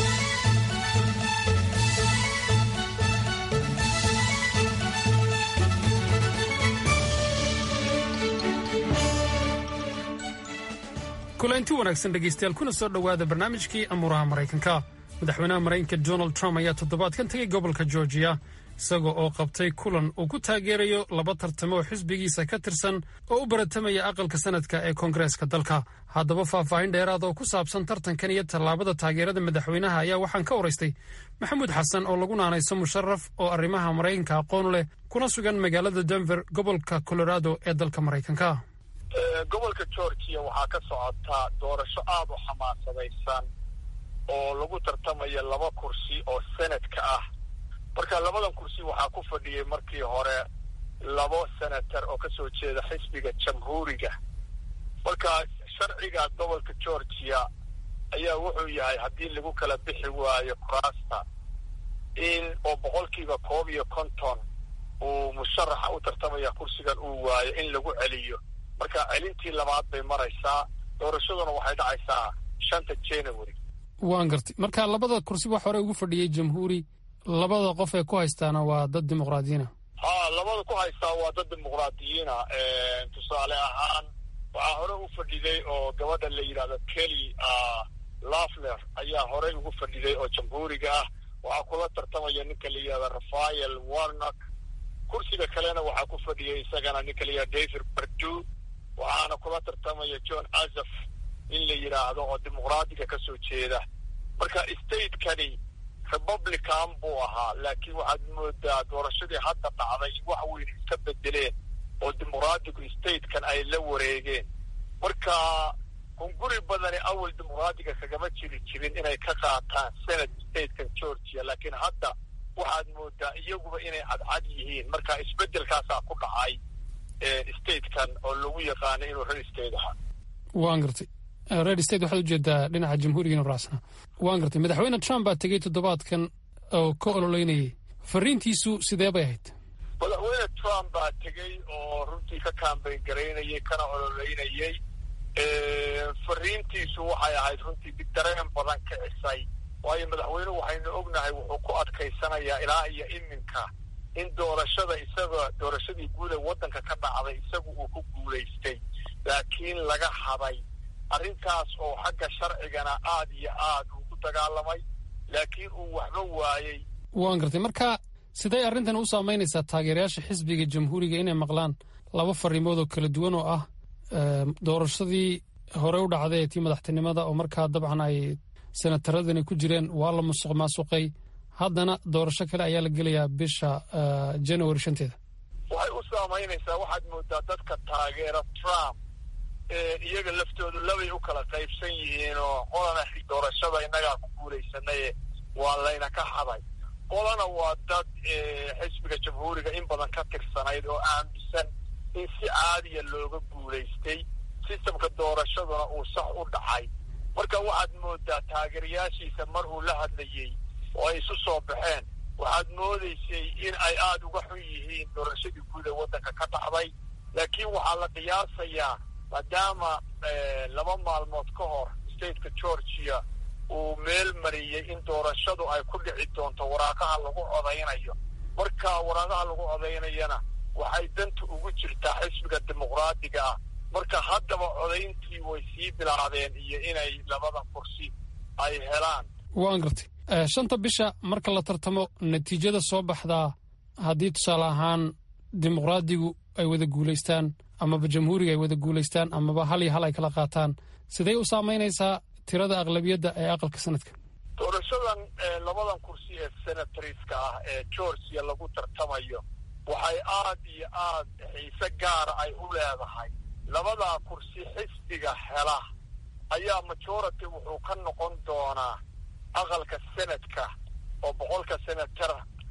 kulanti wanaagsan dhegaystayaal kuna soo dhowaada barnaamijkii amuuraha maraykanka madaxweynaha maraykanka donald trump ayaa toddobaadkan tegay gobolka georgiya isaga oo qabtay kulan uu ku taageerayo laba tartamo oo xisbigiisa ka tirsan oo u baratamaya aqalka sanadka ee koongareeska dalka haddaba faahfaahin dheeraada oo ku saabsan tartankan iyo tallaabada taageerada madaxweynaha ayaa waxaan ka waraystay maxamuud xasan oo lagu naanayso musharaf oo arrimaha maraykanka aqoon leh kuna sugan magaalada denver gobolka colorado ee dalka maraykanka gobolka georgiya waxaa ka socotaa doorasho aada u xamaasadaysan oo lagu tartamaya laba kursi oo senadka ah marka labadan kursi waxaa ku fadhiyey markii hore labo senator oo kasoo jeeda xisbiga jamhuuriga marka sharciga gobolka georgiya ayaa wuxuu yahay haddii lagu kala bixi waayo kuraasta in oo boqolkiiba koob iyo konton uu musharaxa u tartamaya kursigan uu waayo in lagu celiyo marka celintii labaad bay maraysaa doorashaduna waxay dhacaysaa shanta january waan gartay marka labada kursi wax hore ugu fadhiyey jamhuuri labada qof ee ku haystaana waa dad dimuqraadiyiina ha labada ku haystaa waa dad dimuqraadiyiina tusaale ahaan waxaa hore u fadhiday oo gabadha la yidhahdo kelly lafler ayaa horey ugu fadhiday oo jamhuuriga ah waxaa kula tartamaya ninka la yidhahdo rafael warnock kursiga kalena waxaa ku fadhiyay isagana ninka la yidhahdo david bardu waxaana kula tartamaya john azaf in la yidhaahdo oo dimuqraadiga ka soo jeeda marka statekani republican buu ahaa laakiin waxaad moodaa doorashadii hadda dhacday wax weyn iska bedeleen oo dimuqraadigu statekan ay la wareegeen marka hunguri badani awal dimuqraadiga kagama jiri jirin inay ka qaataan senate statekan georgia laakiin hadda waxaad moodaa iyaguba inay cadcad yihiin marka isbedelkaasaa ku dhacay statekan oo lagu yaqaano inuu red state ahaa waan gartay red state waxaad ujeedaa dhinaca jamhuuriga inu raacsanaa waan gartay madaxweyne trump baa tegey toddobaadkan oo ka ololeynayay fariintiisu sidee bay ahayd madaxweyne trump baa tegey oo runtii ka kaambayn garaynayay kana ololeynayay fariintiisu waxay ahayd runtii mid dareen badan kicisay waayo madaxweynuhu waxaynu ognahay wuxuu ku adkaysanayaa ilaa iyo iminka in doorashada isaga doorashadii guud ee waddanka ka dhacday isagu uu ku guulaystay laakiin laga haday arrintaas oo xagga sharcigana aad iyo aad uu ku dagaalamay laakiin uu waxba waayey waan gartay marka siday arrintan u saamaynaysaa taageerayaasha xisbiga jamhuuriga inay maqlaan laba fariimood oo kala duwan oo ah doorashadii hore u dhacday ee tii madaxtinimada oo markaa dabcan ay senataradani ku jireen waa la musuq maasuqay haddana doorasho kale ayaa la gelayaa bisha january shanteeda waxay u saamaynaysaa waxaad moodaa dadka taageera trump iyaga laftoodu labay u kala qaybsan yihiin oo qolana doorashada innagaa ku guulaysanaye waa layna ka haday qolana waa dad xisbiga jamhuuriga in badan ka tirsanayd oo aaminsan in si caadiya looga guulaystay sistamka doorashaduna uu sax u dhacay marka waxaad moodaa taageerayaashiisa mar uu la hadlayey oo ay isu soo baxeen waxaad moodaysay in ay aada uga xun yihiin doorashadii guud ee waddanka ka dhacday laakiin waxaa la qiyaasayaa maadaama laba maalmood ka hor stateka georgia uu meel mariyey in doorashadu ay ku dhici doonto waraaqaha lagu codaynayo marka waraaqaha lagu codaynayana waxay danta ugu jirtaa xisbiga dimuqraadiga ah marka haddaba codayntii way sii bilaabeen iyo inay labada kursi ay helaan waan gartay shanta bisha marka la tartamo natiijada soo baxdaa haddii tusaale ahaan dimuqraadigu ay wada guulaystaan amaba jamhuuriga ay wada guulaystaan amaba hal iyo hal ay kala qaataan sidee u saamaynaysaa tirada aqlabiyadda ee aqalka sanadka doorashadan labadan kursi ee senatoriska ah ee georgia lagu tartamayo waxay aad iyo aad xiise gaara ay u leedahay labadaa kursi xisbiga hela ayaa majority wuxuu ka noqon doonaa aqalka senadka oo boqolka senatar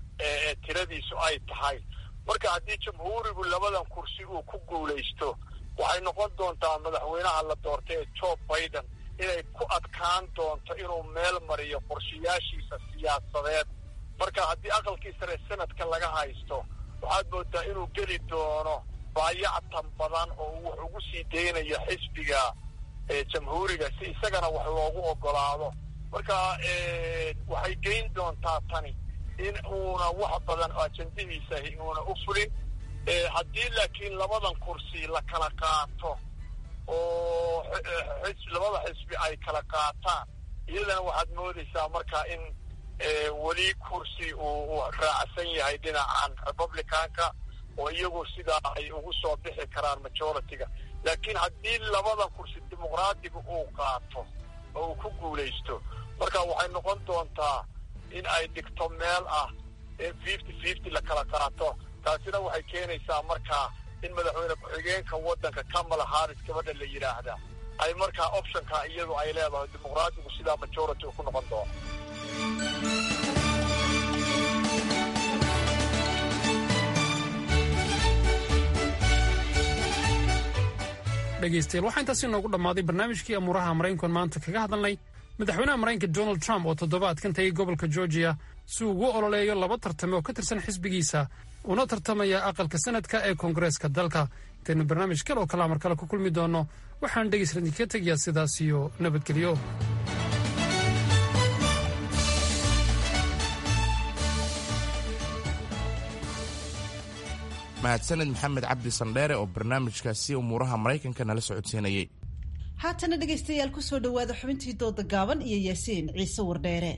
ee tiradiisu ay tahay marka haddii jamhuurigu labadan kursi uu ku guulaysto waxay noqon doontaa madaxweynaha la doortay ee joe biden inay ku adkaan doonto inuu meel mariyo qorshayaashiisa siyaasadeed marka haddii aqalkii sare senadka laga haysto waxaad moodaa inuu geli doono baayactan badan oo uu wax ugu sii daynayo xisbiga jamhuuriga si isagana wax loogu ogolaado marka waxay geyn doontaa tani in uuna wax badan ajandihiisa inuuna u fulin haddii laakiin labadan kursi la kala qaato oo labada xisbi ay kala qaataan iyadana waxaad moodaysaa marka in weli kursi uu raacsan yahay dhinacan republicanka oo iyagu sidaa ay ugu soo bixi karaan majority-ga laakiin haddii labada kursi dimuqraadiga uu qaato oo uu ku guulaysto marka waxay noqon doontaa in ay dhigto meel ah fifty fifty la kala qaato taasina waxay keenaysaa markaa in madaxweyne ku-xigeenka waddanka kamala harris gabadha la yidhaahda ay markaa optionka iyadu ay leedahay dimuqraadigu sidaa majority uu ku noqon doono dhegeystayaal waxaa intaasi noogu dhammaaday barnaamijkii amuuraha maraykankan maanta kaga hadalnay madaxweynaha maraykanka donald trump oo toddobaadkan tagay gobolka georgiya si uu ugu ololeeyo laba tartame oo ka tirsan xisbigiisa una tartamaya aqalka sanadka ee koongareeska dalka intaynu barnaamij kale oo kalaa mar kale ku kulmi doonno waxaan dhegeysadinka tegayaa sidaas iyo nabadgelyo mahadsaned maxamed cabdi sandheere oo barnaamijkaasi umuuraha maraykanka nala socodsiinayay haatana dhegaystayaal ku soo dhowaada xubintii dooda gaaban iyo yaasiin ciise wardheere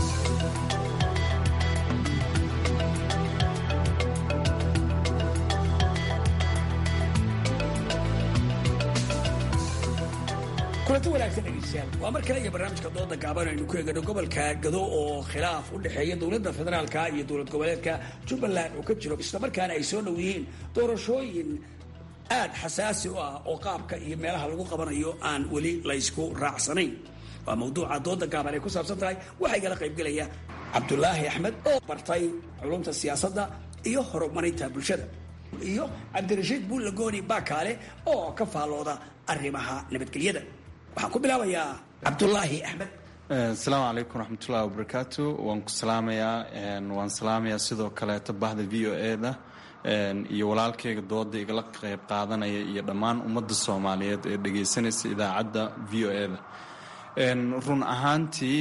kulanti wanaagsan dhegeystayaal waa mar kale iyo barnaamijka dooda gaaban aynu ku eegano gobolka gado oo khilaaf u dhexeeya dowladda federaalka iyo dowlad goboleedka jubbaland uu ka jiro islamarkaana ay soo dhow yihiin doorashooyin aad xasaasi u ah oo qaabka iyo meelaha lagu qabanayo aan weli laysku raacsanayn waa mawduuca dooda gaaban ay ku saabsan tahay waxaa igala qaybgelaya cabdulaahi axmed oo bartay culumta siyaasadda iyo horumarinta bulshada iyo cabdirashiid buullagooni baakaale oo ka faallooda arrimaha nabadgelyada waxaan ku bilaabayaa cabdulaahi axmed asalaamu calaykum waraxmatullahi wabarakaatu waan ku salaamayaa waan salaamayaa sidoo kaleeto bahda v o e da iyo walaalkayga dooda igala qayb qaadanaya iyo dhammaan ummadda soomaaliyeed ee dhegaysanaysa idaacadda v o e-da run ahaantii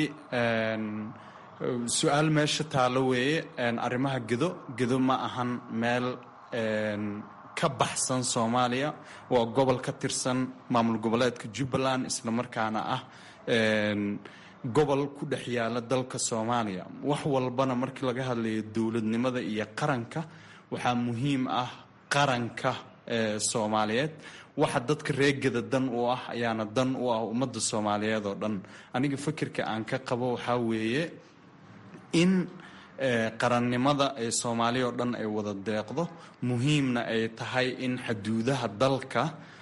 su-aal meesha taalo weeye arrimaha gedo gedo ma ahan meel ka baxsan soomaaliya waa gobol ka tirsan maamul goboleedka jubbaland islamarkaana ah gobol ku dhex yaala dalka soomaaliya wax walbana markii laga hadlayo dowladnimada iyo qaranka waxaa muhiim ah qaranka soomaaliyeed waxa dadka reegada dan u ah ayaana dan u ah ummadda soomaaliyeed oo dhan aniga fikirka aan ka qabo waxaa weeye in qarannimada ee soomaaliya oo dhan ay wada deeqdo muhiimna ay tahay in xaduudaha dalka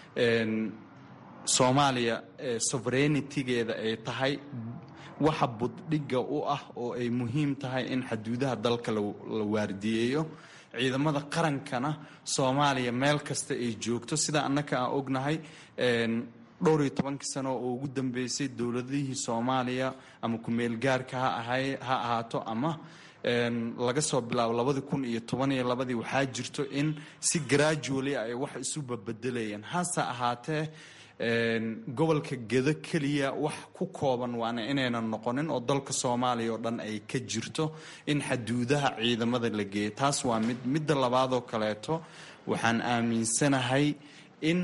soomaaliya sovereignitigeeda ay tahay waxa buddhigga u ah oo ay muhiim tahay in xaduudaha dalka la waardiyeeyo ciidamada qarankana soomaaliya meel kasta ay joogto sida annaka aan ognahay dhowr iyo tobankii sano oo ugu dambeysay dowladihii soomaaliya ama ku-meel gaarka ha ahay ha ahaato ama laga soo bilaabo labadii kun iyo toban iyo labadii waxaa jirto in si gradually ay wax isu babedelayeen hase ahaatee gobolka gedo keliya wax ku kooban waana inaynan noqonin oo dalka soomaaliya oo dhan ay ka jirto in xaduudaha ciidamada la geeyo taas waa mid midda labaadoo kaleeto waxaan aaminsanahay in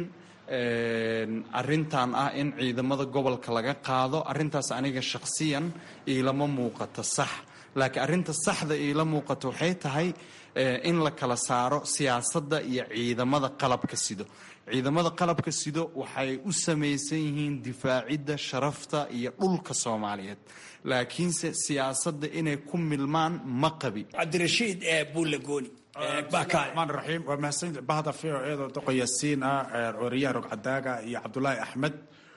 arintan ah in ciidamada gobolka laga qaado arintaas aniga shakhsiyan iilama muuqato sax laakiin arrinta saxda iila muuqato waxay tahay in la kala saaro siyaasadda iyo ciidamada qalabka sido ciidamada qalabka sido waxay u samaysan yihiin difaacidda sharafta iyo dhulka soomaaliyeed laakiinse siyaasadda inay ku milmaan ma qabi cabdirashiid buulagooni maan raxiim waa mahadsan bahda v o eedoo doqo yaasiin ah ooriyaha rogcadaaga iyo cabdulaahi axmed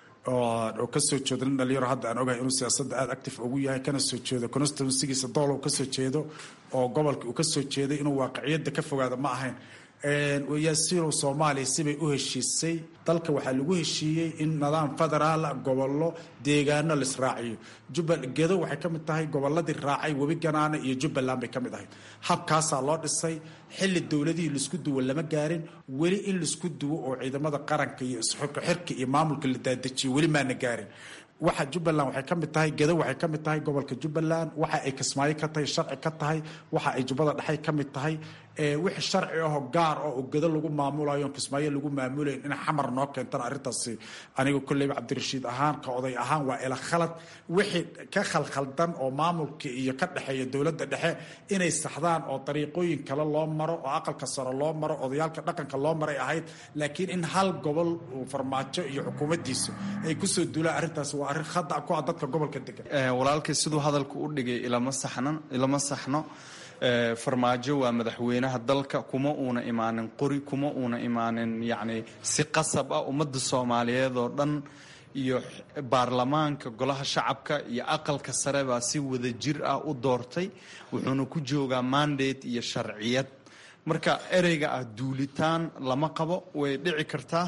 oo kasoo jeedo nin dhalinyaro hadda aan ogahay inuu siyaasadda aada active ugu yahay kana soo jeedo constituensigiisa dool uu kasoo jeedo oo gobolka uu kasoo jeeday inuu waaqiciyadda ka fogaado ma ahayn yaasiinow soomaaliya sibay u heshiisay dalka waxaa lagu heshiiyey in nidaam federaal gobollo deegaano la israaciyo gedo waxay ka mid tahay gobolladii raacay webi ganaana iyo jubbaland bay ka mid ahayd habkaasaa loo dhisay xilli dowladihii laisku duwo lama gaarin weli in laisku duwo oo ciidamada qaranka iyo isxirka iyo maamulka la daadajiyo weli maana gaarin waxa jubbaland waxay ka mid tahay gedo waxay ka mid tahay gobolka jubbaland waxa ay kismaayo ka tahay sharci ka tahay waxa ay jubbada dhexay ka mid tahay wixii sharci ahoo gaar ah oo gedo lagu maamulayo kismaayo lagu maamulayn in xamar noo keentana arrintaasi aniga kolleyba cabdirashiid ahaan ka oday ahaan waa ila khalad wixii ka khalkhaldan oo maamulka iyo ka dhexeeya dowladda dhexe inay saxdaan oo dariiqooyin kale loo maro oo aqalka sare loo maro odayaalka dhaqanka loo maray ahayd laakiin in hal gobol uu farmaajo iyo xukuumaddiisa ay kusoo duulaan arrintaasi waa arrin khada ku ah dadka gobolka degan walaalkay siduu hadalka u dhigay ilama saxnan ilama saxno farmaajo waa madaxweynaha dalka kuma uuna imaanin qori kuma uuna imaanin yacni si qasab ah ummadda soomaaliyeed oo dhan iyo baarlamaanka golaha shacabka iyo aqalka sare baa si wada jir ah u doortay wuxuuna ku joogaa mandate iyo sharciyad marka ereyga ah duulitaan lama qabo way dhici kartaa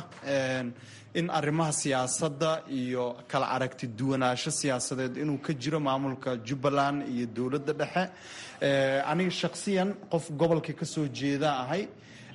in arrimaha siyaasadda iyo kala aragti duwanaansho siyaasadeed inuu ka jiro maamulka jubbaland iyo dowladda dhexe aniga shakhsiyan qof gobolka ka soo jeeda ahay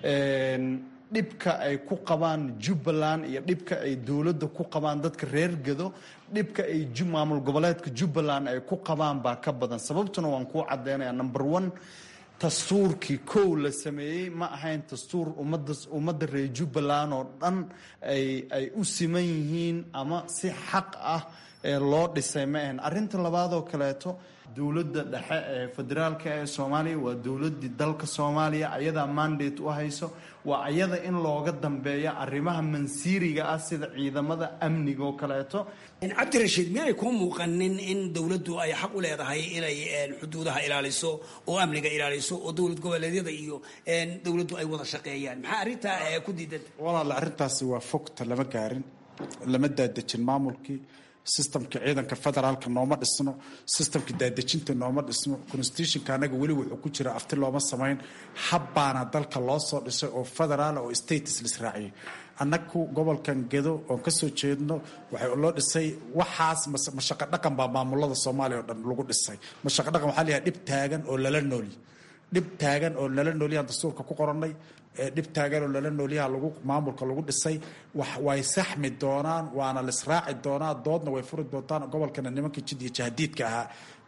dhibka ay ku qabaan jubbaland iyo dhibka ay dowladda ku qabaan dadka reer gedo dhibka ay maamul goboleedka jubbaland ay ku qabaan baa ka badan sababtuna waan kuu caddeynaya number one dastuurkii kow la sameeyey ma ahayn dastuur ummadda ummadda reer jubbaland oo dhan ay ay u siman yihiin ama si xaq ah loo dhisay ma ahayn arrinta labaadoo kaleeto dowladda dhexe ee federaalka ee soomaaliya waa dowladdii dalka soomaaliya ayadaa mandate u hayso waa ayada in looga dambeeya arrimaha mansiiriga ah sida ciidamada amniga oo kaleeto cabdirashiid miyaanay kuu muuqanin in dowladdu ay xaq u leedahay inay xuduudaha ilaaliso oo amniga ilaaliso oo dowlad goboleedyada iyo dowladdu ay wada shaqeeyaan maxaa arrintaa ku diidanta walaale arrintaasi waa fogta lama gaarin lama daadejin maamulkii sistamka ciidanka federaalka nooma dhisno sistamka daadejinta nooma dhisno constitutionka anaga weli wuxuu ku jira afti looma samayn habbaana dalka loo soo dhisay oo federaal oo status lisraaciyay annagu gobolkan gedo oon kasoo jeedno waxay loo dhisay waxaas mashaqo dhaqan baa maamulada soomaaliya oo dhan lagu dhisay mashaqo dhaqan waxaa layahay dhib taagan oo lala noolyi dhib taagan oo lala noolyahan dastuurka ku qorannay dhib taagan oo lala noolyaha lagu maamulka lagu dhisay way saxmi doonaan waana laisraaci doonaa doodna way furi doontaan gobolkana nimankii jid iyo jahdiidka ahaa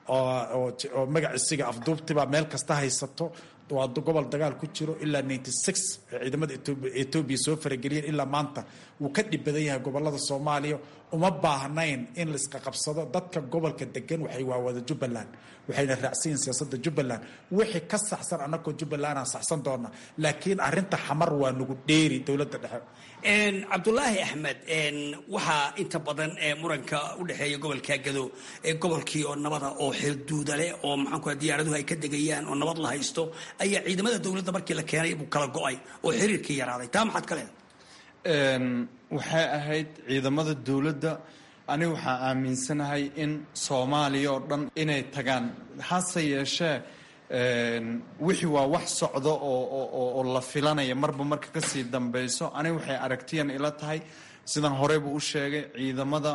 oo magaciisiga afduubtibaa meel kasta haysato waa gobol dagaal ku jiro ilaa ninety six ciidamada etoobiya soo farageliyeen ilaa maanta wuu ka dhib badan yahay gobolada soomaaliya uma baahnayn in laisqaqabsado dadka gobolka degan waxay waa wada jubbaland waxayna raacsan yihin siyaasadda jubbaland wixii ka saxsan annagoo jubbalandaan saxsan doona laakiin arrinta xamar waa nagu dheeri dowladda dhexe cabdulaahi axmed waxaa inta badan muranka u dhexeeya gobolka gado gobolkii oo nabada oo xilduuda leh oo maxaanku diyaaraduhu ay ka degayaan oo nabad la haysto ayaa ciidamada dowladda markii la keenay buu kala go-ay oo xiriirkii yaraaday taa maxaad ka leedahay waxay ahayd ciidamada dowladda aniga waxaa aaminsanahay in soomaaliya oo dhan inay tagaan hase yeeshee wixii waa wax socdo oo la filanaya marba marka kasii dambeyso aniga waxay aragtiyan ila tahay sidan horeybu u sheegay ciidamada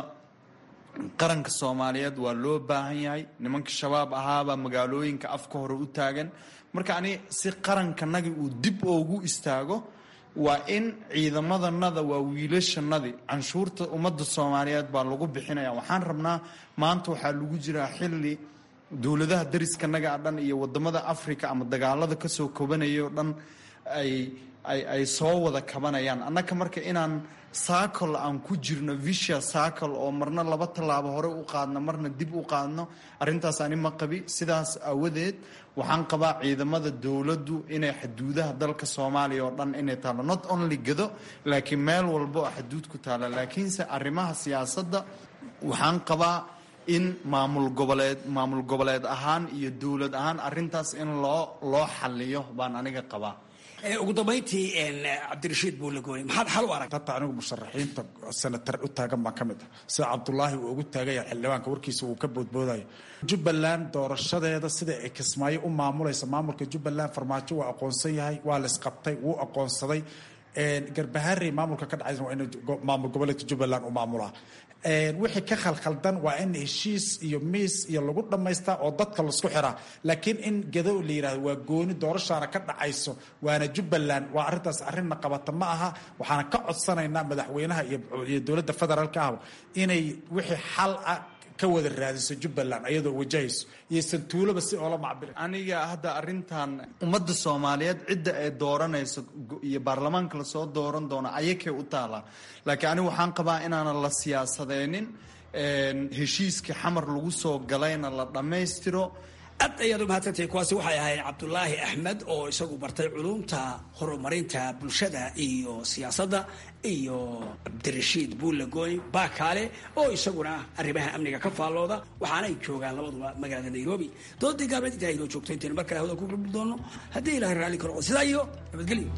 qaranka soomaaliyeed waa loo baahan yahay nimanka shabaab ahaabaa magaalooyinka afka hore u taagan marka ani si qarankanagi uu dib oogu istaago waa in ciidamadanada waa wiilashanadii canshuurta ummadda soomaaliyeed baa lagu bixinaya waxaan rabnaa maanta waxaa lagu jiraa xilli dowladaha dariskanaga a dhan iyo wadamada africa ama dagaalada kasoo kobanaya o dhan ay ay soo wada kabanayaan annaka marka inaan saacol aan ku jirno visha saacol oo marna laba tallaabo hore u qaadno marna dib u qaadno arrintaas ani ma qabi sidaas aawadeed waxaan qabaa ciidamada dowladdu inay xaduudaha dalka soomaaliya oo dhan inay taalo not only gado laakiin meel walba oo xaduud ku taala laakiinse arrimaha siyaasadda waxaan qabaa in maamul goboleed maamul goboleed ahaan iyo dowlad ahaan arrintaas in loo loo xaliyo baan aniga qabaa ugu dambayntii cabdirashiid buulagooni maxaad xal u arag hata anigu musharaxiinta senatar u taagan baan ka mid ah sida cabdulaahi uu ugu taagaya xildhibaanka warkiisa uu ka boodboodayo jubbaland doorashadeeda sida ay kismaayo u maamulaysa maamulka jubbaland farmaajo waa aqoonsan yahay waa la isqabtay wuu aqoonsaday garbaharey maamulka ka dhacaysa waa in maamul goboleedka jubbaland u maamulaa wixii ka khalkhaldan waa in heshiis iyo miis iyo lagu dhammaystaa oo dadka laisku xiraa laakiin in gado la yidhahdo waa gooni doorashaana ka dhacayso waana jubbaland waa arrintaas arrinna qabata ma aha waxaana ka codsanaynaa madaxweynaha iyo dowladda federaalka ah inay wixii xal ah ka wada raadiso jubbaland ayadoo wajahayso iyosan tuuloba si oola macbiri aniga hadda arrintan ummadda soomaaliyeed cidda ay dooranayso iyo baarlamaanka lasoo dooran doono ayakay u taalaa laakiin aniga waxaan qabaa inaanan la siyaasadeynin heshiiskii xamar lagu soo galayna la dhammaystiro aad ayaad u mahadsantahay kuwaasi waxay ahayd cabdulaahi axmed oo isagu bartay culumta horumarinta bulshada iyo siyaasadda iyo cabdirashiid buulagoy baakaale oo isaguna arrimaha amniga ka faallooda waxaana ay joogaan labaduba magaalada nairobi doodii gaabneed intaa inoo joogto intaynu mar kale hawda ku gurbi doono haddii ilahay raalli karo sidaa iyo nabadgelyo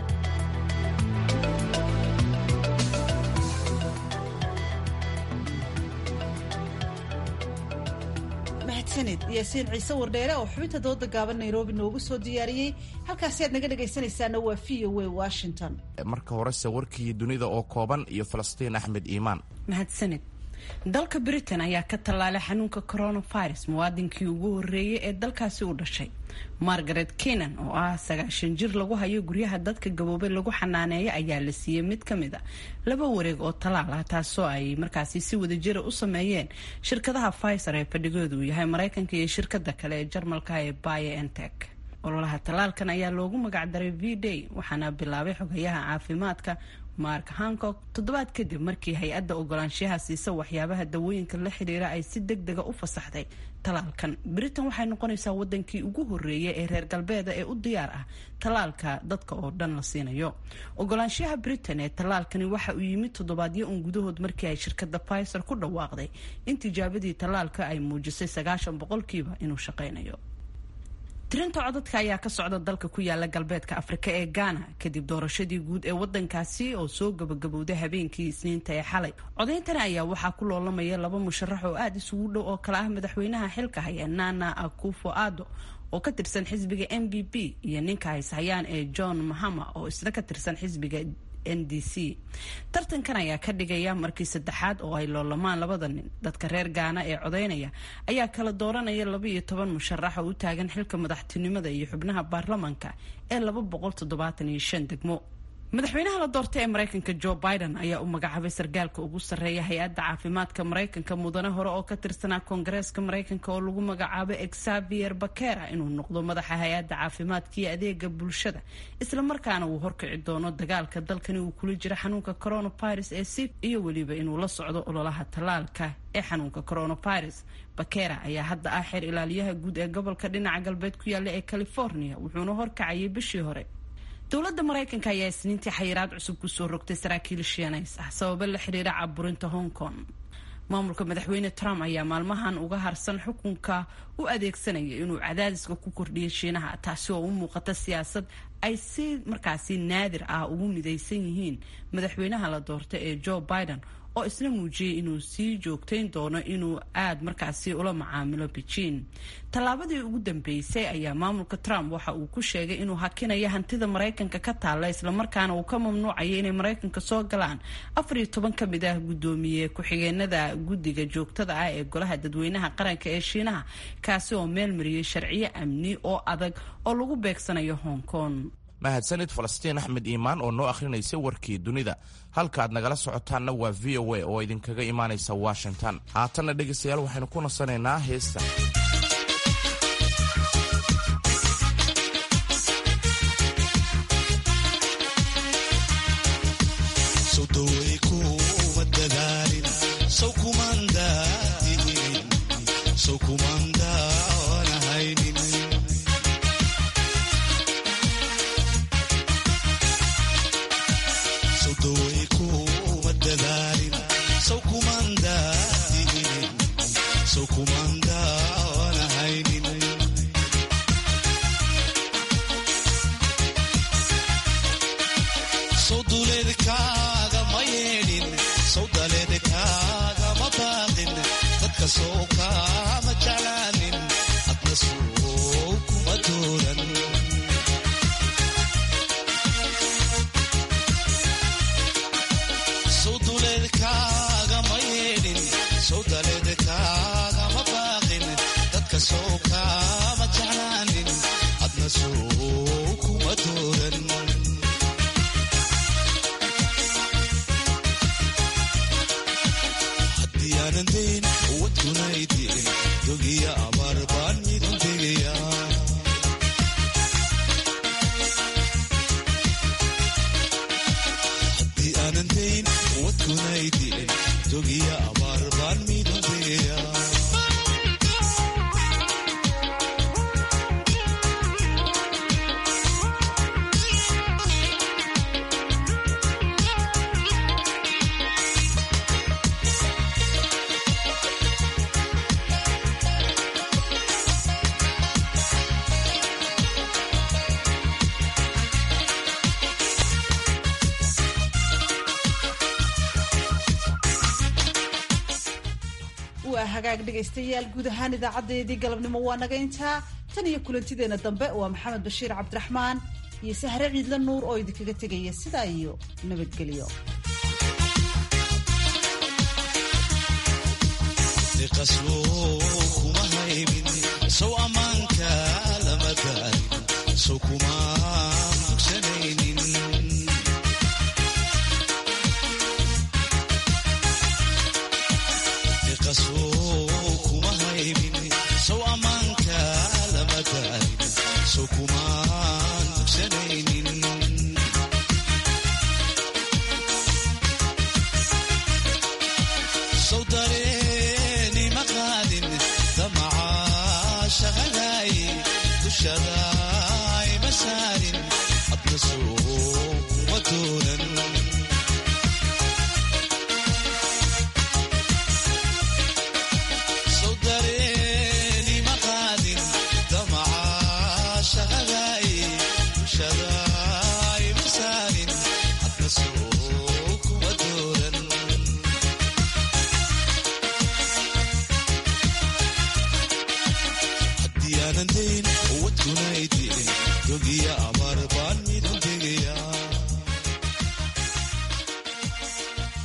mahadsaned yaasiin ciise wardheere oo xubinta dooda gaaban nairobi noogu soo diyaariyey halkaasi aad naga dhegaysanaysaana waa v o a washington marka horese warkii dunida oo kooban iyo falastiin axmed iimaan mahadsaned dalka britain ayaa ka tallaalay xanuunka coronavirus muwaadinkii ugu horreeyay ee dalkaasi u dhashay margaret kenan oo ah sagaashan jir lagu hayo guryaha dadka gaboobay lagu xanaaneeya ayaa la siiyey mid ka mid a laba wareeg oo talaal ah taasoo ay markaasi si wadajira u sameeyeen shirkadaha pfizer ee fadhigoodu uu yahay maraykanka iyo shirkada kale ee jarmalka ee biontech ololaha tallaalkan ayaa loogu magacdaray v day waxaana bilaabay xogayaha caafimaadka mark hancock toddobaad kadib markii hay-adda ogolaanshaha siisa waxyaabaha dawooyinka la xiriira ay si deg dega u fasaxday talaalkan britain waxay noqonaysaa wadankii ugu horeeyay ee reer galbeeda ee u diyaar ah talaalka dadka oo dhan la siinayo ogolaanshaha britain ee talaalkani waxa uu yimid toddobaadyo un gudahood markii ay shirkada pfizer ku dhawaaqday in tijaabadii talaalka ay muujisay sagaashan boqolkiiba inuu shaqaynayo tirinta codadka ayaa ka socda dalka ku yaala galbeedka afrika ee ghana kadib doorashadii guud ee wadankaasi oo soo gabagabowday habeenkii isniinta ee xalay codeyntani ayaa waxaa ku loolamaya laba musharax oo aada isugu dhow oo kale ah madaxweynaha xilka haya nana akufo ado oo ka tirsan xisbiga m b b iyo ninka hayshayaan ee john mahama oo isna ka tirsan xisbiga n d c tartankan ayaa ka dhigaya markii saddexaad oo ay loolamaan labada nin dadka reer gaana ee codaynaya ayaa kala dooranaya laba iyo toban musharax oo u taagan xilka madaxtinimada iyo xubnaha baarlamanka ee laba boqol toddobaatan iyo shan degmo madaxweynaha la doortay ee maraykanka joe biden ayaa u magacaabay sargaalka ugu sarreeya hay-adda caafimaadka maraykanka mudane hore oo ka tirsanaa koongareeska maraykanka oo lagu magacaabay exavier bakera inuu noqdo madaxa hay-adda caafimaadka iyo adeega bulshada islamarkaana uu horkici doono dagaalka dalkani uu kula jiro xanuunka coronavirus ee sif iyo weliba inuu la socdo ololaha tallaalka ee xanuunka coronavirus bakera ayaa hadda ah xeer ilaaliyaha guud ee gobolka dhinaca galbeed ku yaalla ee california wuxuuna horkacayay bishii hore dowladda maraykanka ayaa isniintii xayiraad cusub kusoo rogtay saraakiil shiinays ah sababo la xiriira caburinta hong kong maamulka madaxweyne trump ayaa maalmahan uga harsan xukunka u adeegsanaya inuu cadaadiska ku kordhiyo shiinaha taasi oo u muuqata siyaasad ay si markaasi naadir ah ugu midaysan yihiin madaxweynaha la doortay ee joe biden oo isna muujiyey inuu sii joogtayn doono inuu aad markaasi ula macaamilo beijing tallaabadii ugu dambeysay ayaa maamulka trump waxa uu ku sheegay inuu hakinayo hantida maraykanka ka taalla islamarkaana uu ka mamnuucayo inay maraykanka soo galaan afar iyo toban ka mid ah guddoomiye ku-xigeenada guddiga joogtada ah ee golaha dadweynaha qaranka ee shiinaha kaasi oo meel mariyey sharciyo amni oo adag oo lagu beegsanayo hong kong mahadsanid falastiin axmed iimaan oo noo akhrinaysay warkii dunida halka aad nagala socotaanna waa v o a oo idinkaga imaanaysa washington haatanna dhegaystayaal waxaynu ku nasanaynaa heesta waa hagaag dhegaystayaal guud ahaan idaacadeedii galabnimo waa naga intaa tan iyo kulantideena dambe waa maxamed bashiir cabdiraxmaan iyo sahre ciidla nuur oo idinkaga tegaya sidaa iyo nabadgelyo shada